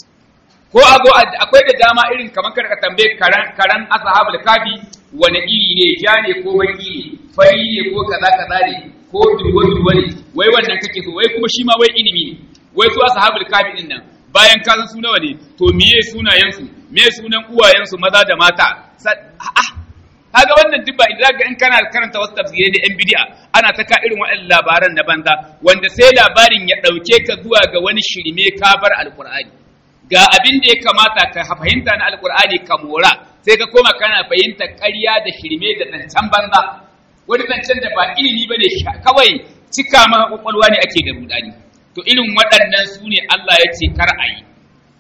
ko a zo akwai da dama irin kamar ka tambaye karan karan ashabul kafi wani iri ne ja ne ko baki ne fari ne ko kaza kaza ne ko durwa durwa ne wai wannan kake so wai kuma shi ma wai ilimi ne wai su ashabul kafi din nan bayan ka san su nawa ne to miye sunayen su me sunan uwayen su maza da mata a'a kaga wannan duk ba idan ga in kana karanta wasu tafsirai da yan bid'a ana ta ka irin waɗannan labaran na banza wanda sai labarin ya ɗauke ka zuwa ga wani shirme kafar alqur'ani ga abin da ya kamata ka fahimta na alqur'ani ka mora sai ka koma kana fahimta ƙarya da shirme da zancen banza wani zancen da ba ilimi bane kawai cika maka kwakwalwa ne ake da rudani to irin waɗannan su ne Allah ya ce kar a yi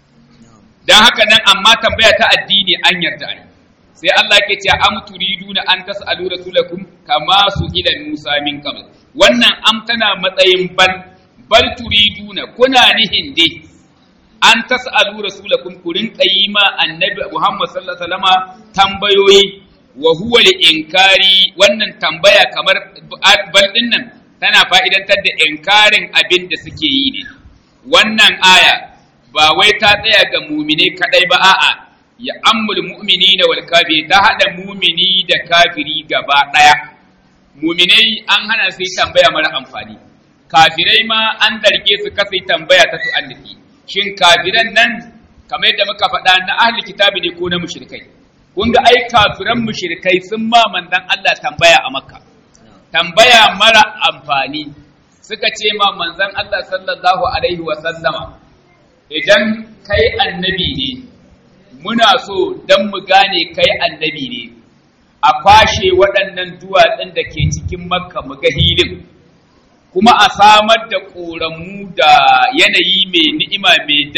don haka nan amma tambaya ta addini an yarda a yi sai Allah ke ce am turiduna an tas'alu rasulakum kama su ila Musa min qabl wannan am tana matsayin bal bal turiduna kuna nihin dai an tas'alu rasulakum ku rinka yi ma annabi Muhammad sallallahu alaihi wasallama tambayoyi wa huwa li inkari wannan tambaya kamar bal din nan tana fa'idantar da inkarin abin da suke yi ne wannan aya ba wai ta tsaya ga mumine kadai ba a'a ya ammul mu'minina wal kafiri ta hada mumini da kafiri gaba daya muminai an hana su yi tambaya mara amfani kafirai ma an darge su kasa yi tambaya ta tu'annufi shin kafiran nan kamar yadda muka faɗa na ahli kitabi ne ko na mushrikai kun ga ai kafiran mushrikai sun ma manzon Allah tambaya a makka tambaya mara amfani suka ce ma manzon Allah sallallahu alaihi wa sallama idan kai annabi ne muna so don mu gane kai annabi ne a kwashe waɗannan duwatsun da ke cikin makka mu ga hilin kuma a samar da ƙoramu da yanayi mai ni'ima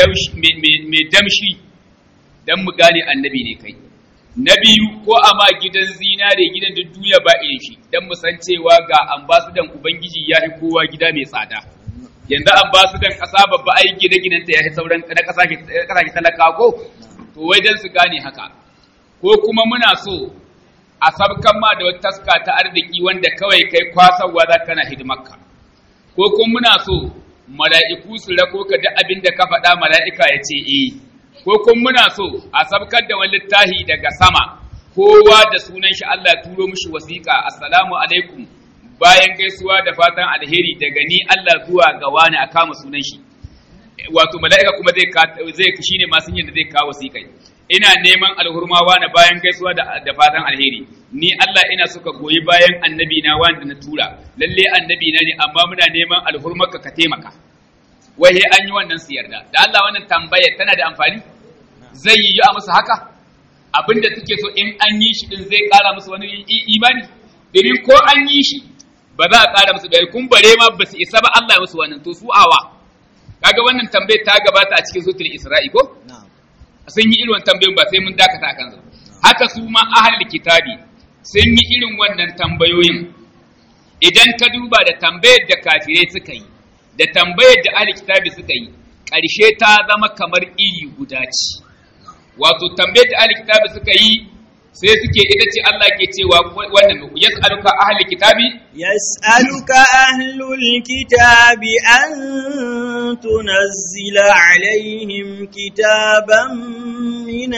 mai damshi don mu gane annabi ne kai na biyu ko a ma gidan zinare gidan da duniya ba irin shi don mu san cewa ga ambasudan ubangiji ya fi kowa gida mai tsada yanzu ambasudan ƙasa babba ai gine-ginenta ya fi sauran na ƙasashe talaka ko to wai don su gane haka ko kuma muna so a sabkan ma da wata taska ta arziki wanda kawai kai kwasarwa za kana hidimarka ko kuma muna so mala'iku su rako ka da abin da ka faɗa mala'ika ya ce eh ko kuma muna so a sabkar da wani littafi daga sama kowa da sunan shi Allah turo mishi wasiƙa assalamu alaikum bayan gaisuwa da fatan alheri daga ni Allah zuwa ga wani a kama sunan shi wato mala'ika kuma zai zai shine masu yin da zai kawo wasiƙai ina neman alhurmawa na bayan gaisuwa da fatan alheri ni Allah ina suka goyi bayan annabi na wanda na tura lalle annabi na ne amma muna neman alhurmarka ka taimaka wai he an yi wannan su yarda da Allah wannan tambayar tana da amfani zai yi a musu haka abinda suke so in an yi shi din zai kara musu wani imani domin ko an yi shi ba za a kara musu bayani kun bare ma ba su isa ba Allah ya musu wannan to su awa kaga wannan tambayar ta gabata a cikin sutul isra'i ko sun yi irin tambayoyin ba sai mun dakata a kansu haka su ma ahlul kitabi sun yi irin wannan tambayoyin idan ka duba da tambayar da kafirai suka yi da tambayar da ahlul kitabi suka yi ƙarshe ta zama kamar iri guda ce wato tambayar da ahlul kitabi suka yi sai suke ita ce Allah ke cewa wannan yas'aluka ahli kitabi يسألك أهل الكتاب أن تنزل عليهم كتابا من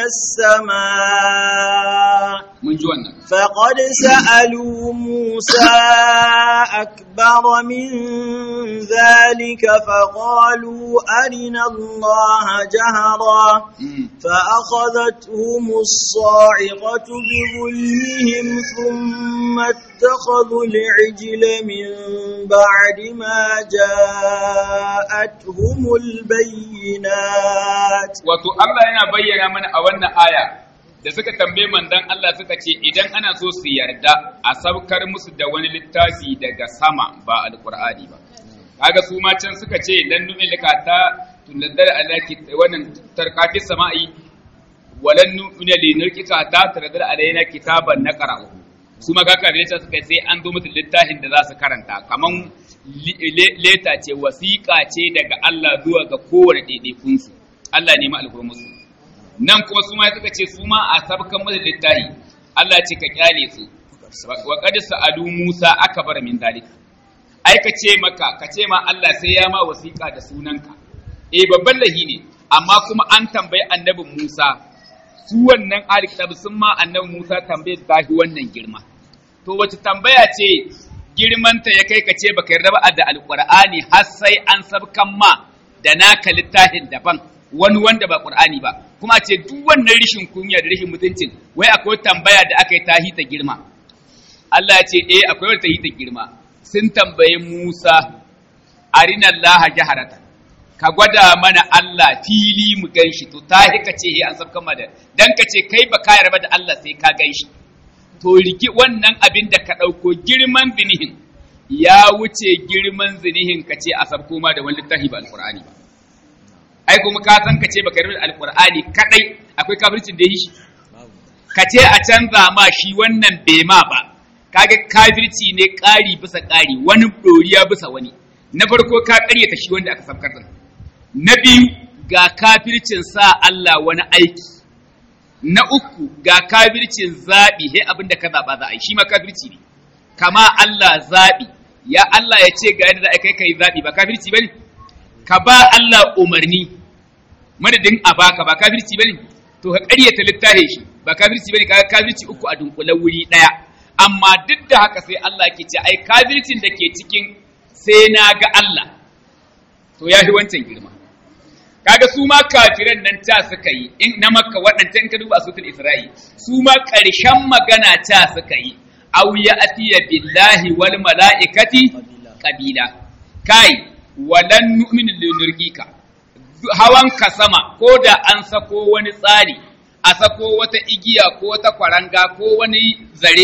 السماء mun ji wannan فقد سألوا موسى أكبر من ذلك فقالوا أرنا الله جهرا Mm. فأخذتهم الصاعقة بظلمهم ثم اتخذوا العجل من بعد ما جاءتهم البينات wato Allah yana bayyana mana a wannan aya da suka tambaye mandan Allah suka ce idan ana so su yarda a saukar musu da wani littafi daga sama ba alqur'ani ba kaga su ma can suka ce lan nu'ilka ta tunaddar alaki wannan tarkafi sama'i walan nu'mina li nurkika ta tunaddar alaina kitaban naqra'u su ma kaka da suka sai an zo musu littafin da za su karanta kaman li- le- leta ce wasiƙa ce daga Allah zuwa ga kowane ɗaiɗaikunsu Allah ne ma alhurmusu nan kuma su ma suka ce su ma a sabkan musu littafi Allah ce ka kyale su wa qad sa'alu Musa akbar min dalika ai ka ce maka ka ce ma Allah sai ya ma wasiƙa da sunanka eh babban lahi ne amma kuma an tambayi annabin Musa su wannan ahli kitab sun ma annabin Musa tambaye tahi wannan girma to wace tambaya ce girmanta ya kai ka ce baka yarda ba da alqur'ani har sai an sabkan ma da naka littafin daban wani wanda ba qur'ani ba kuma ce duk wannan rishin kunya da rishin mutuncin wai akwai tambaya da aka yi tahi ta girma Allah ya ce eh akwai wata tahi ta girma sun tambaye Musa arina Allah jaharata ka gwada mana Allah fili mu ganshi to tahi ka ce he an sabkan ma da dan ka ce kai ba ka yarda da Allah sai ka ganshi to riki wannan abin da ka ɗauko girman zinihin ya wuce girman zinihin ka ce a sabko ma da wani littafi ba alƙur'ani ba ai kuma ka san ka ce baka yarda da alƙur'ani kadai akwai kafircin da yi shi ka ce a canza ma shi wannan bai ma ba kaga kafirci ne ƙari bisa ƙari wani ɗoriya bisa wani na farko ka ƙaryata shi wanda aka sabkar din na biyu ga kafircin sa Allah wani aiki na uku ga kafircin zaɓi he abin da ka zaɓa za a yi shi ma kafirci ne kama Allah zaɓi ya Allah ya ce ga yadda za a kai kai zaɓi ba kafirci ba ne ka ba Allah umarni madadin a baka ba kafirci ba ne to ka ƙaryata littafin shi ba kafirci ba ne ka kafirci uku a dunkule wuri ɗaya amma duk da haka sai Allah ke ce ai kafircin da ke cikin sai na ga Allah to ya fi wancan girma kaga su ma kafiran nan ta suka yi in na makka waɗanta in ka duba sutul isra'i su ma ƙarshen magana ta suka yi aw ya atiya billahi wal mala'ikati qabila kai walan nu'minu linurgika hawan ka sama ko da an sako wani tsari a sako wata igiya ko wata kwaranga ko wani zare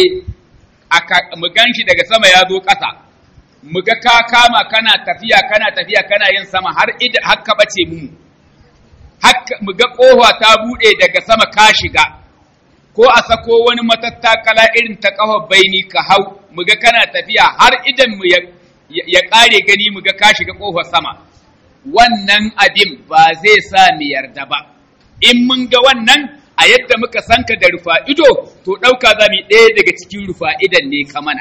aka mu ganshi daga sama ya zo ƙasa mu ga ka kama kana tafiya kana tafiya kana yin sama har ida har ka bace mu haka mu ga ƙofa ta buɗe daga sama ka shiga ko a sako wani matattakala irin ta ƙafa baini ka hau mu ga kana tafiya har idan mu ya, ya ƙare gani mu ga ka shiga ƙofar sama wannan abin ba zai sa mu yarda ba in mun ga wannan a yadda muka sanka da rufa ido to ɗauka za mu ɗaya daga cikin rufa idan ne ka mana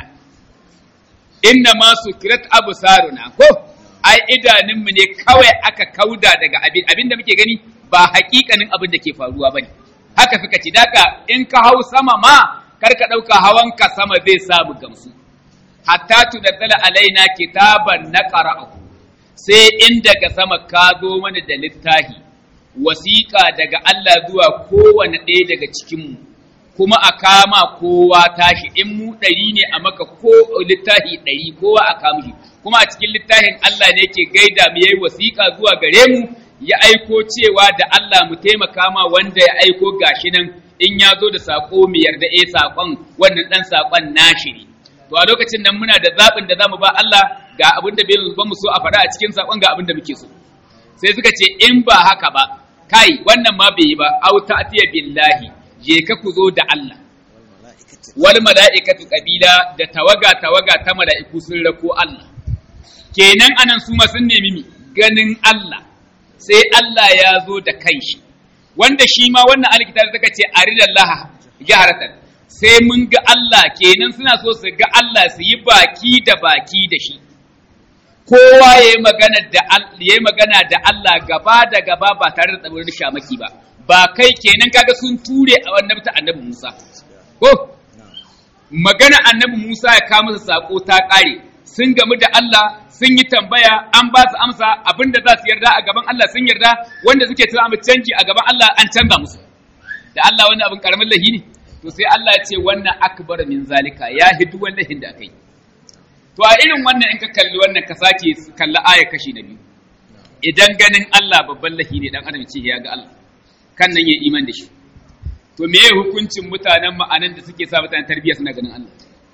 inna ma sukirat absaruna ko ai idanunmu ne kawai aka kauda daga abin abin da muke gani ba hakikanin abin da ke faruwa bane haka suka ci daka in ka hau sama ma kar ka dauka hawan ka sama zai samu gamsu hatta tunazzala alaina kitaban naqra'uhu sai in daga sama ka zo mana da littafi wasiƙa daga Allah zuwa kowane ɗaya daga cikinmu kuma a kama kowa tashi in mu ɗari ne a maka ko littafi ɗari kowa a kama shi kuma a cikin littafin Allah ne ke gaida mu yayi wasiƙa zuwa gare mu ya aiko cewa da Allah mu taimaka ma wanda ya aiko gashi nan in ya zo da saƙo mu yarda eh saƙon wannan ɗan saƙon nashi ne to a lokacin nan muna da zaɓin da zamu ba Allah ga abin da bai mu so a faɗa a cikin saƙon ga abin da muke so sai suka ce in ba haka ba kai wannan ma bai yi ba au ta'tiya billahi je ka ku zo da Allah wal mala'ikatu qabila da tawaga tawaga ta mala'iku sun rako Allah kenan anan su ma sun nemi mi ganin Allah sai Allah ya zo da kanshi wanda shi ma wannan alkitab suka ce aridallah jaharatan sai mun ga Allah kenan suna so su ga Allah su yi baki da baki da shi kowa ya yi magana da ya yi magana da Allah gaba da gaba ba tare da tsabarin shamaki ba ba kai kenan kaga sun ture a wannan ta annabi Musa ko magana annabi Musa ya kawo masa sako ta kare sun gamu da Allah sun yi tambaya an ba su amsa abinda za su yarda a gaban Allah sun yarda wanda suke tuna mu canji a gaban Allah an canza musu da Allah wani abin karamin lahi ne to sai Allah ya ce wannan akbar min zalika ya hidu wallahin da kai to a irin wannan in ka kalli wannan ka sake kalli aya kashi na biyu idan ganin Allah babban lahi ne dan adam ce ya ga Allah kan nan ya iman da shi to me ya hukuncin mutanen ma'anan da suke sa mutanen tarbiyya suna ganin Allah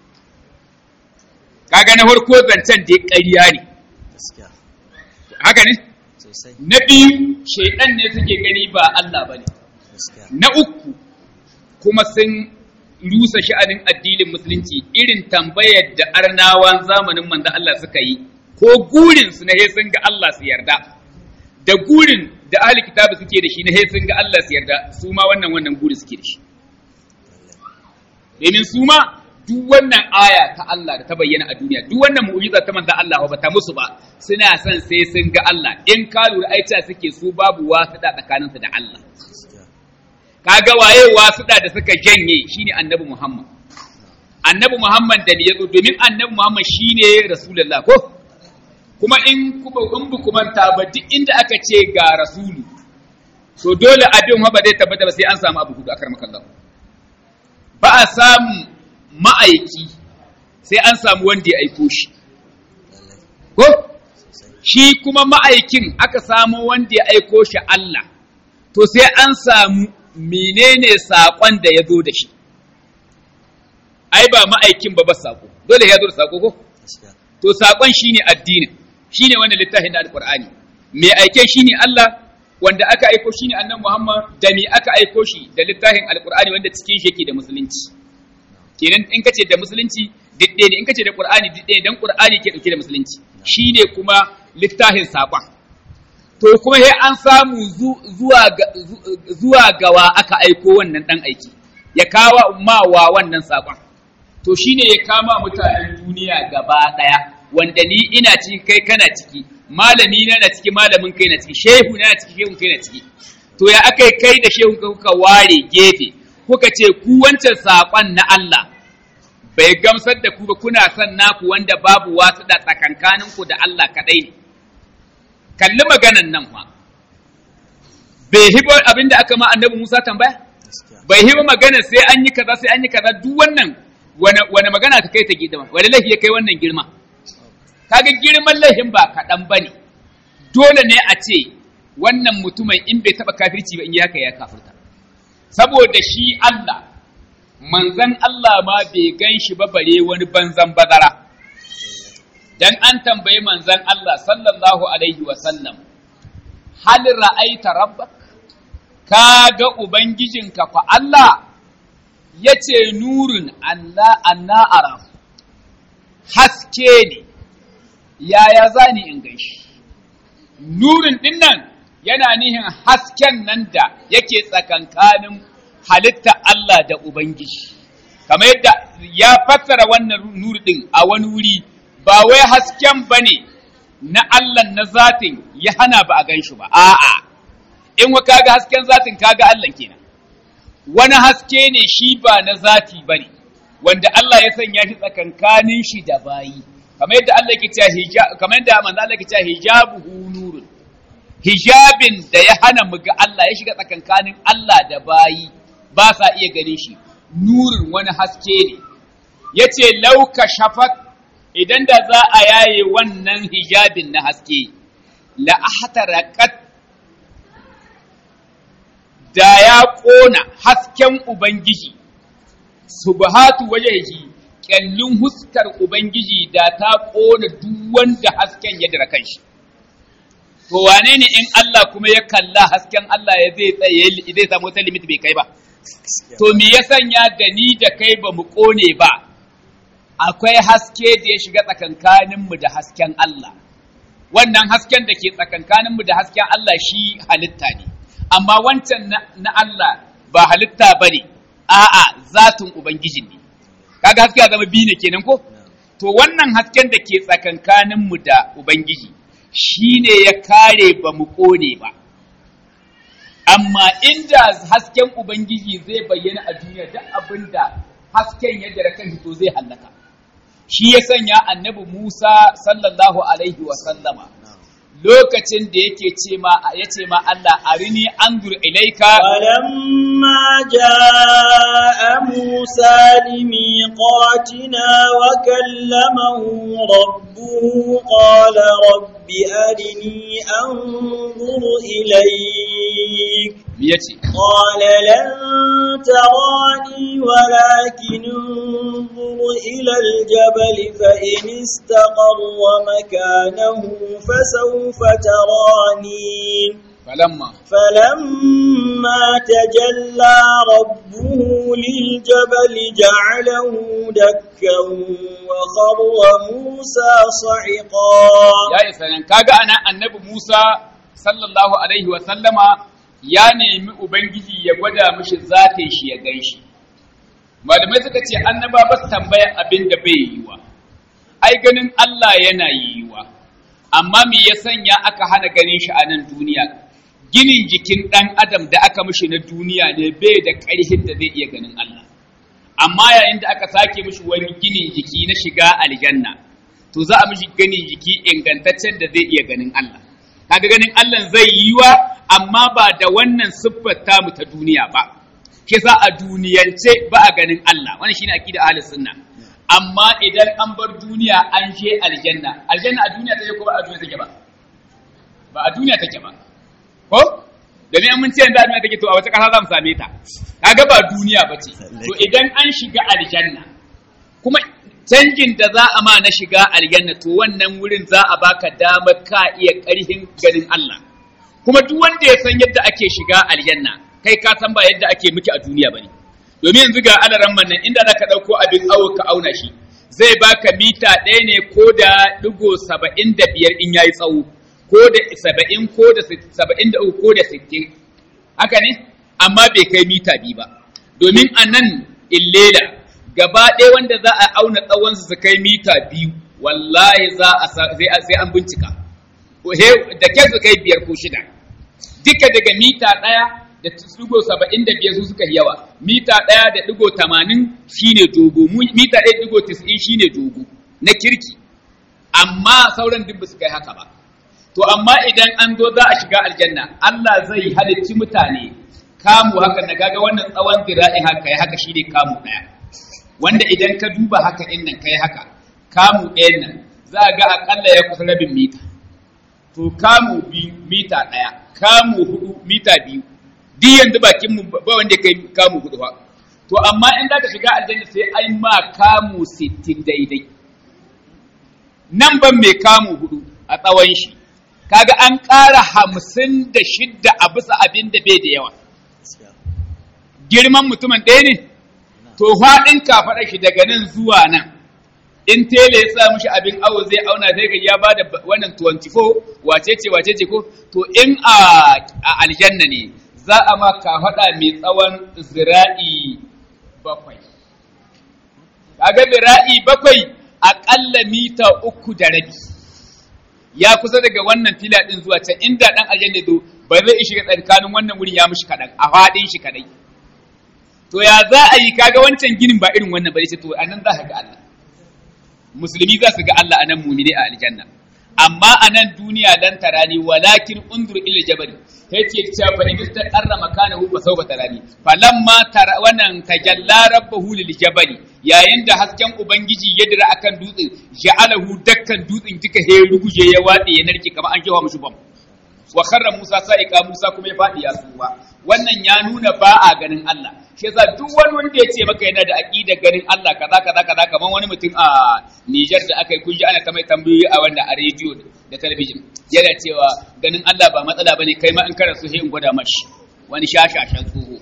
kaga na farko zancen da ƙarya ne haka ne na biyu shaidan ne suke gani ba Allah bane na uku kuma sun rusa sha'anin addinin musulunci irin tambayar da arnawan zamanin manzo Allah suka yi ko gurin su na sun ga Allah su yarda da gurin da ahli kitabu suke da shi na sun ga Allah su yarda su ma wannan wannan guri suke da shi domin su ma duk wannan aya ta Allah da ta bayyana a duniya duk wannan mu'jiza ta manzo Allah ba ta musu ba suna son sai sun ga Allah in ka lura aicha suke su babu wasu da tsakaninsu da Allah kaga waye wasuɗa da suka janye shine annabi Muhammad annabi Muhammad da ne yazo domin annabi Muhammad shine rasulullah ko kuma in kuma in bu kuma ta ba duk inda aka ce ga rasulu to dole abin ba zai tabbata ba sai an samu abu hudu akar makallahu ba a samu ma'aiki sai an samu wanda ya aiko shi ko shi kuma ma'aikin aka samu wanda ya aiko shi Allah to sai an samu menene saƙon da ya zo da shi ai ba ma'aikin ba ba saƙo dole ya zo da saƙo ko to saƙon shine addinin shine wanda littafin da alqur'ani me aike shine Allah wanda aka aiko shine annabi Muhammad da me aka aiko shi da littafin alqur'ani wanda cikin shi yake da musulunci kenan in kace da musulunci didde ne in kace da qur'ani didde dan qur'ani ke dauke da musulunci shine kuma littafin saƙon to kuma sai an samu zuwa gawa aka aiko wannan ɗan aiki ya kawo mawa wannan saƙon to shine ya kama mutanen duniya gaba ɗaya wanda ni ina ciki kai kana ciki malami na na ciki malamin kai na ciki shehu na ciki shehu kai na ciki to ya aka kai da shehu kuka ware gefe kuka ce ku wancan saƙon na Allah bai gamsar da ku ba kuna son naku wanda babu wasu da tsakankaninku da Allah kaɗai ne kalli maganan nan fa bai hibo abin da aka ma annabi Musa tambaya bai hibo magana sai an yi kaza sai an yi kaza duk wannan wani magana ta kai ta gidama wani laifi ya kai wannan girma kaga girman laifin ba kaɗan ba ne dole ne a ce wannan mutumin in bai taɓa kafirci ba in ya ya kafirta saboda shi Allah manzan Allah ma bai gan shi ba bare wani banzan bazara dan an tambayi manzan Allah sallallahu alaihi wa sallam hal ra'aita rabbak ka ga ubangijinka fa Allah yace nurun Allah anna ara haske ne yaya zani in gaishe nurin dinnan yana nihin hasken nan da yake tsakankanin halitta Allah da Ubangiji kamar yadda ya fassara wannan nuri din a wani wuri ba wai hasken ba ne na Allah na zatin ya hana ba a gan shi ba, a'a, in wa kaga hasken zatin kaga Allah kenan. Wani haske ne shi ba na zati ba ne, wanda Allah ya sanya shi tsakankanin shi da bayi, kamar yadda Allah ke cewa kamar yadda manzo Allah ke cewa hijabuhu nurun. Hijabin da ya hana mu ga Allah ya shiga tsakankanin Allah da bayi ba sa iya ganin shi, nurin wani haske ne. Yace lauka shafat idan da za a yaye wannan hijabin na haske la ahtaraqat da ya ƙona hasken ubangiji subhatu wajhihi kyallin huskar ubangiji da ta ƙona duk wanda hasken ya dira kanshi to wane ne in Allah kuma ya kalla hasken Allah ya zai tsaye zai samu wata limit bai kai ba to me ya sanya da ni da kai ba mu ƙone ba akwai haske da ya shiga tsakankaninmu da hasken Allah. Wannan hasken da ke tsakankaninmu da hasken Allah shi halitta ne, amma wancan na Allah ba halitta ba ne, a'a zatin ubangijin ne kaga haske ya zama biyu ne kenan ko to wannan hasken da ke tsakankanin mu da ubangiji shine ya kare ba mu kone ba amma inda hasken ubangiji zai bayyana a duniya duk abinda hasken ya dara kan to zai hallaka shi ya sanya annabi Musa sallallahu alaihi wa sallama lokacin da yake ce ma ya ce ma Allah arini anzur ilaika فلما جاء موسى لميقاتنا وكلمه ربه قال رب أرني أنظر إليك yace قال لن تراني ولكن انظر إلى الجبل فإن استقر مكانه فسوف تراني falamma فلما تجلى ربه للجبل جعله دكا وخر موسى صعقا ya isa nan kaga ana annabi Musa sallallahu alaihi wa sallama ya nemi ubangiji ya gwada mishi zatin shi ya ganshi malamai suka ce annaba ba su tambaya abin da bai yiwa ai ganin Allah yana yiwa amma me ya sanya aka hana ganin shi a nan duniya ginin jikin ɗan adam da aka mishi na duniya ne bai da ƙarfin da zai iya ganin Allah amma yayin da aka sake mishi wani ginin jiki na shiga aljanna to za a mishi ganin jiki ingantaccen da zai iya ganin Allah kaga ganin Allah zai yi wa amma ba da wannan siffar tamu ta duniya ba ke sa a duniyance ba a ganin Allah wannan shine aqida ahlus sunna amma idan an bar duniya an je aljanna aljanna a duniya take ko ba a duniya take ba ba a duniya take ba ko domin mun ce yanzu a duniya take to a wata kasa za mu same ta kaga ba duniya ba ce to idan an shiga aljanna kuma canjin da za a ma na shiga aljanna to wannan wurin za a baka damar ka iya ƙarhin ganin Allah kuma duk wanda ya san yadda ake shiga aljanna kai ka san ba yadda ake miki a duniya bane domin yanzu ga alaran nan inda zaka dauko abin awo ka auna shi zai baka mita ɗaya ne ko da digo saba'in da biyar in yayi tsawo ko da saba'in ko da saba'in da uku ko da sittin haka ne amma bai kai mita biyu ba domin a nan illela gaba ɗaya wanda za a auna tsawonsu su kai mita biyu wallahi za a sai an bincika da ke su kai biyar ko shida duka daga mita ɗaya da ɗigo saba'in da biyar su suka yawa mita ɗaya da ɗigo tamanin shine dogo mita ɗaya ɗigo tis'in shine dogo na kirki amma sauran duk ba su kai haka ba to amma idan an zo za a shiga aljanna Allah zai halicci mutane kamu haka na gaga wannan tsawon dira'in haka ya haka shine kamu ɗaya wanda idan ka duba haka ɗin nan kai haka kamu ɗayan nan za a ga akalla ya kusa rabin mita to kamu biyu mita ɗaya kamu hudu mita biyu duk yanzu bakin mu ba wanda kai kamu hudu ba to amma in za ka shiga aljanna sai ai ma kamu sittin daidai nan ban mai kamu hudu a tsawon shi kaga an ƙara hamsin da shidda a bisa abin da bai da yawa girman mutumin ɗaya ne to faɗin kafaɗa shi daga nan zuwa nan in tele ya sa mishi abin awo zai auna sai ga ya bada wannan 24 wace ce wace ce ko to in a aljanna ne za a ma kafaɗa mai tsawon zira'i bakwai kaga zira'i bakwai aƙalla mita uku da rabi ya kusa daga wannan fila ɗin zuwa can inda ɗan aljanna zo ba zai shiga tsakanin wannan wurin ya mishi kaɗan a faɗin shi kaɗai to ya za a yi kaga wancan ginin ba irin wannan bane ce to anan za ka ga Allah musulmi za su ga Allah anan mumini a aljanna amma anan duniya dan tarani walakin undur ila jabal yake cewa fa in ta qarra makanahu fa sawfa tarani falamma tara wannan tajalla rabbahu lil jabal yayin da hasken ubangiji ya dira akan dutsen ja'alahu dakkan dutsen duka he ruguje ya wade ya narke kamar an kewa mushi bam wa kharra Musa sa'iqa Musa kuma ya fadi ya suma wannan ya nuna ba a ganin Allah shi yasa duk wani wanda ya ce maka yana da aqida ganin Allah kaza kaza kaza kamar wani mutum a Niger da aka yi kun ji ana ta mai tambayoyi a wanda a rediyo da talabijin yana cewa ganin Allah ba matsala bane kai ma in kana so sai in gwada mashi wani shashashan tsoho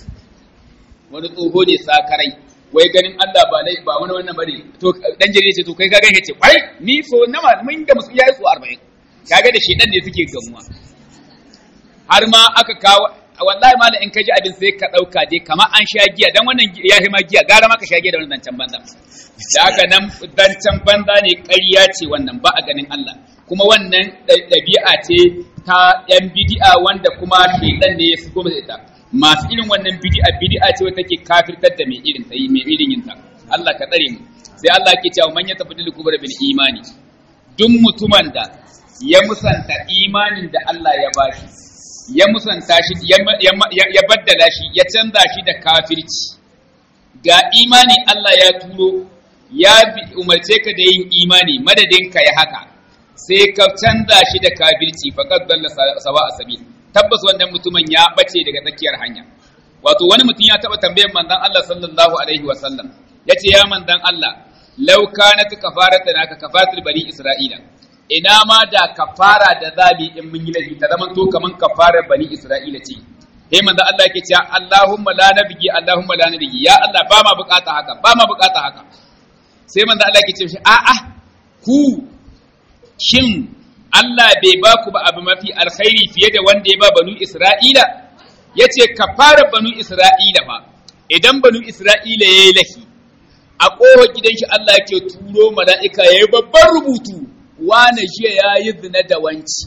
wani tsoho ne sakarai wai ganin Allah ba lai ba wani wannan bane to dan jere ce to kai ka ga ce kwai ni so na mun ga musu yayi so 40 kaga da shedan ne suke gamuwa har ma aka kawo wallahi malam in ka ji abin sai ka ɗauka dai kamar an sha giya dan wannan ya ma giya gara ma ka sha giya da wannan zancen banza da haka nan zancen banza ne ƙarya ce wannan ba a ganin Allah kuma wannan ɗabi'a ce ta ‘yan bidi'a wanda kuma shaidan ne ya su goma ita masu irin wannan bidi'a bidi'a ce wata take kafirtar da mai irin ta yi mai irin yin ta Allah ka tsare mu sai Allah ke cewa man ya tafi da kubra bil imani duk mutumin da ya musanta imanin da Allah ya bashi ya musanta shi ya baddala shi ya canza shi da kafirci ga imani Allah ya turo ya umarce ka da yin imani madadin ka ya haka sai ka canza shi da kafirci faqad dalla sawa asabi tabbas wannan mutumin ya bace daga tsakiyar hanya wato wani mutum ya taba tambayar manzon Allah sallallahu alaihi wa sallam yace ya manzon Allah law kanat kafaratan ka kafaratul bani isra'ila ina ma da kafara da zabi in mun yi laifi ta zaman to kaman kafarar bani isra'ila ce sai manzon Allah yake cewa Allahumma la nabigi Allahumma la nabigi ya Allah ba ma bukata haka ba ma bukata haka sai manzon Allah yake cewa a'a ku shin Allah bai ba ku ba abu mafi alkhairi fiye da wanda ya ba banu Isra'ila? Ya ce, ka fara banu Isra'ila ba, idan banu Isra'ila ya yi lahi, a ƙohon gidan shi Allah ke turo mala'ika ya yi babban rubutu, wane jiya ya yi zina da wanci.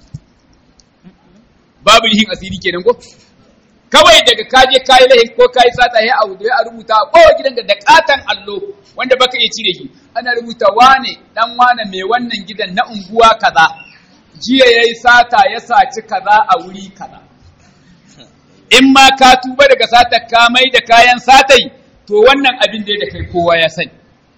Babu lihin asiri kenan ko? Kawai daga kaje kayi lahin ko kayi sata ya a ya rubuta a ƙohon gidan da ƙatan allo wanda baka iya cire shi. ana rubuta wane dan wane mai wannan gidan na unguwa kaza jiya yayi sata ya saci kaza a wuri kaza in ma ka tuba daga sata ka mai da kayan satai to wannan abin da kai kowa ya sani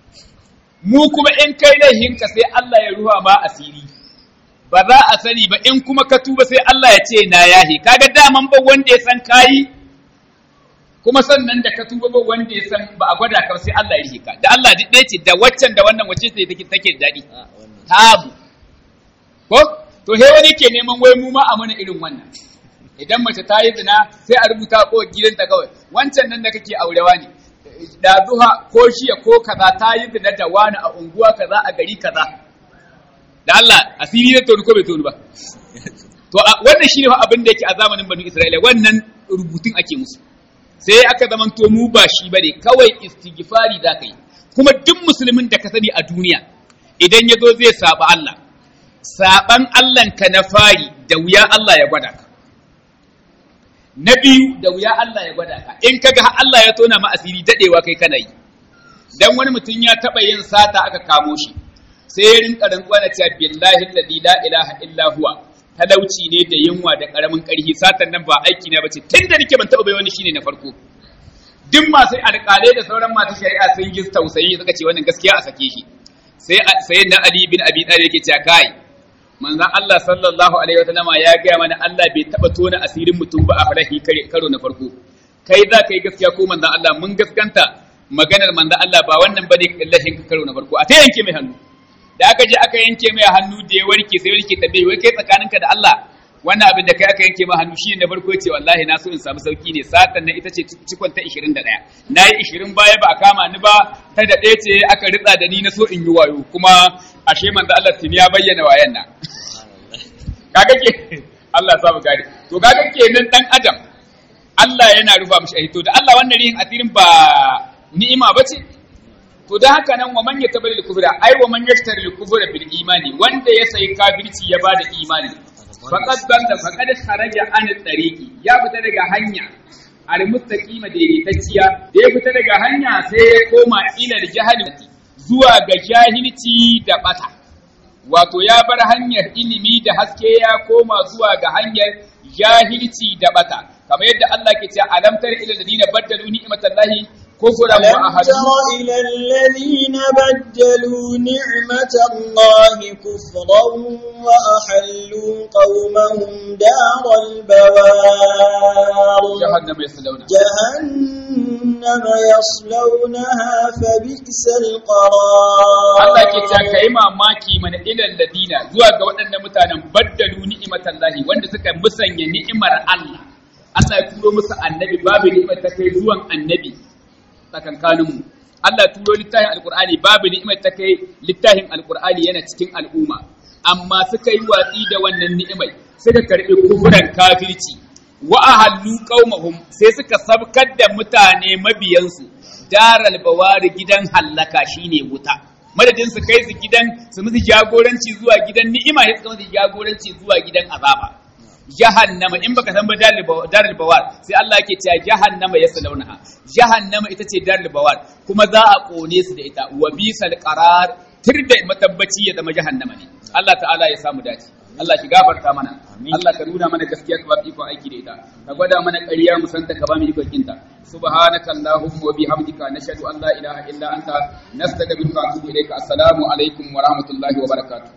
mu kuma in kai laihinka sai Allah ya ruha ma asiri ba za a sani ba in kuma ka tuba sai Allah ya ce na yahe kaga daman ba wanda ya san kayi kuma sannan da ka tuba ba wanda ya san ba a gwada ka sai Allah ya rika da Allah duk ɗaya ce da waccan da wannan wacce ce take take daɗi tabu ko to he wani ke neman wai mu ma a mana irin wannan idan mace ta yi zina sai a rubuta ko gidanta kawai wancan nan da kake aurewa ne da zuha ko shiya ko kaza ta yi zina da wani a unguwa kaza a gari kaza da Allah asiri ne tonu ko bai tonu ba to wannan shine fa abin da yake a zamanin banu Isra'ila wannan rubutun ake musu sai aka zaman to mu ba shi bane kawai istighfari za ka yi kuma duk musulmin da ka sani a duniya idan ya zo zai saba Allah saban Allah ka na fari da wuya Allah ya gwada ka na biyu da wuya Allah ya gwada ka in kaga Allah ya tona ma asiri dadewa kai kana yi dan wani mutum ya taba yin sata aka kamo shi sai ya rinka rantsuwa da cewa billahi alladhi la ilaha illa huwa talauci ne da yunwa da karamin karhi satan nan ba aiki na bace tun da nake ban taɓa bai wani shine na farko duk masu alƙalai da sauran masu shari'a sun yi tausayi suka ce wannan gaskiya a sake shi sai sai na Ali bin Abi Talib yake cewa kai manzon Allah sallallahu alaihi wa sallama ya ga mana Allah bai taɓa tona asirin mutum ba a farahi karo na farko kai za ka yi gaskiya ko manzon Allah mun gaskanta maganar manzon Allah ba wannan bane lahin karo na farko a ta yanke mai hannu da aka je aka yanke mai hannu da ya warke sai warke tambaye wai kai tsakaninka da Allah wannan abin da kai aka yanke mai hannu shine na farko ce wallahi na so in samu sauki ne satan nan ita ce cikon ta 21 nayi 20 baya ba a kama ni ba ta da ɗaya ce aka ritsa da ni na so in yi wayo kuma ashe manzo Allah tuni ya bayyana wayan nan kaga ke Allah samu gari to kaga kenan dan adam Allah yana rufa mishi ahito da Allah wannan rihin asirin ba ni'ima bace to da haka nan wa man yatabal kufra ai wa man yashtari kufra bil imani wanda ya sayi kafirci ya bada imani faqad banda faqad kharaja an tariqi ya fita daga hanya al mustaqima daidaitacciya da ya fita daga hanya sai ya koma ila jahilci zuwa ga jahilci da bata wato ya bar hanyar ilimi da haske ya koma zuwa ga hanyar jahilci da bata kamar yadda Allah ke cewa alam tar ila ladina baddalu ni'matallahi كفرا ألم تر إلى الذين بدلوا نعمة الله كفرا وأحلوا قومهم دار البوار جهنم يصلونها جهنم يصلونها فبئس القرار Allah ke ta kai mamaki mana ilal ladina zuwa ga waɗannan mutanen baddalu ni'imatan lahi wanda suka musanya ni'imar Allah Allah ya turo musu annabi babu ni'imar ta kai zuwan annabi tsakankaninmu Allah turo littafin alkur'ani babu ni'imar ta kai littafin alkur'ani yana cikin al'umma amma suka yi watsi da wannan ni'imai suka karɓi kufuran kafirci wa ahallu qaumahum sai suka sabkar da mutane mabiyansu daral bawari gidan hallaka shine wuta madadin su kai su gidan su musu jagoranci zuwa gidan ni'ima sai suka musu jagoranci zuwa gidan azaba jahannama in baka san ba darul bawar sai Allah yake cewa jahannama yaslaunaha jahannama ita ce darul bawar kuma za a kone su da ita wa bisal qarar tirda matabbaci ya zama jahannama ne Allah ta'ala ya samu dace Allah shi gafarta mana Allah ka nuna mana gaskiya ka ba mu ikon aiki da ita ka gwada mana ƙarya mu santa ka ba mu ikon kinta subhanaka allahumma wa bihamdika nashhadu an la ilaha illa anta nastaghfiruka wa atubu ilayka assalamu alaikum wa rahmatullahi wa barakatuh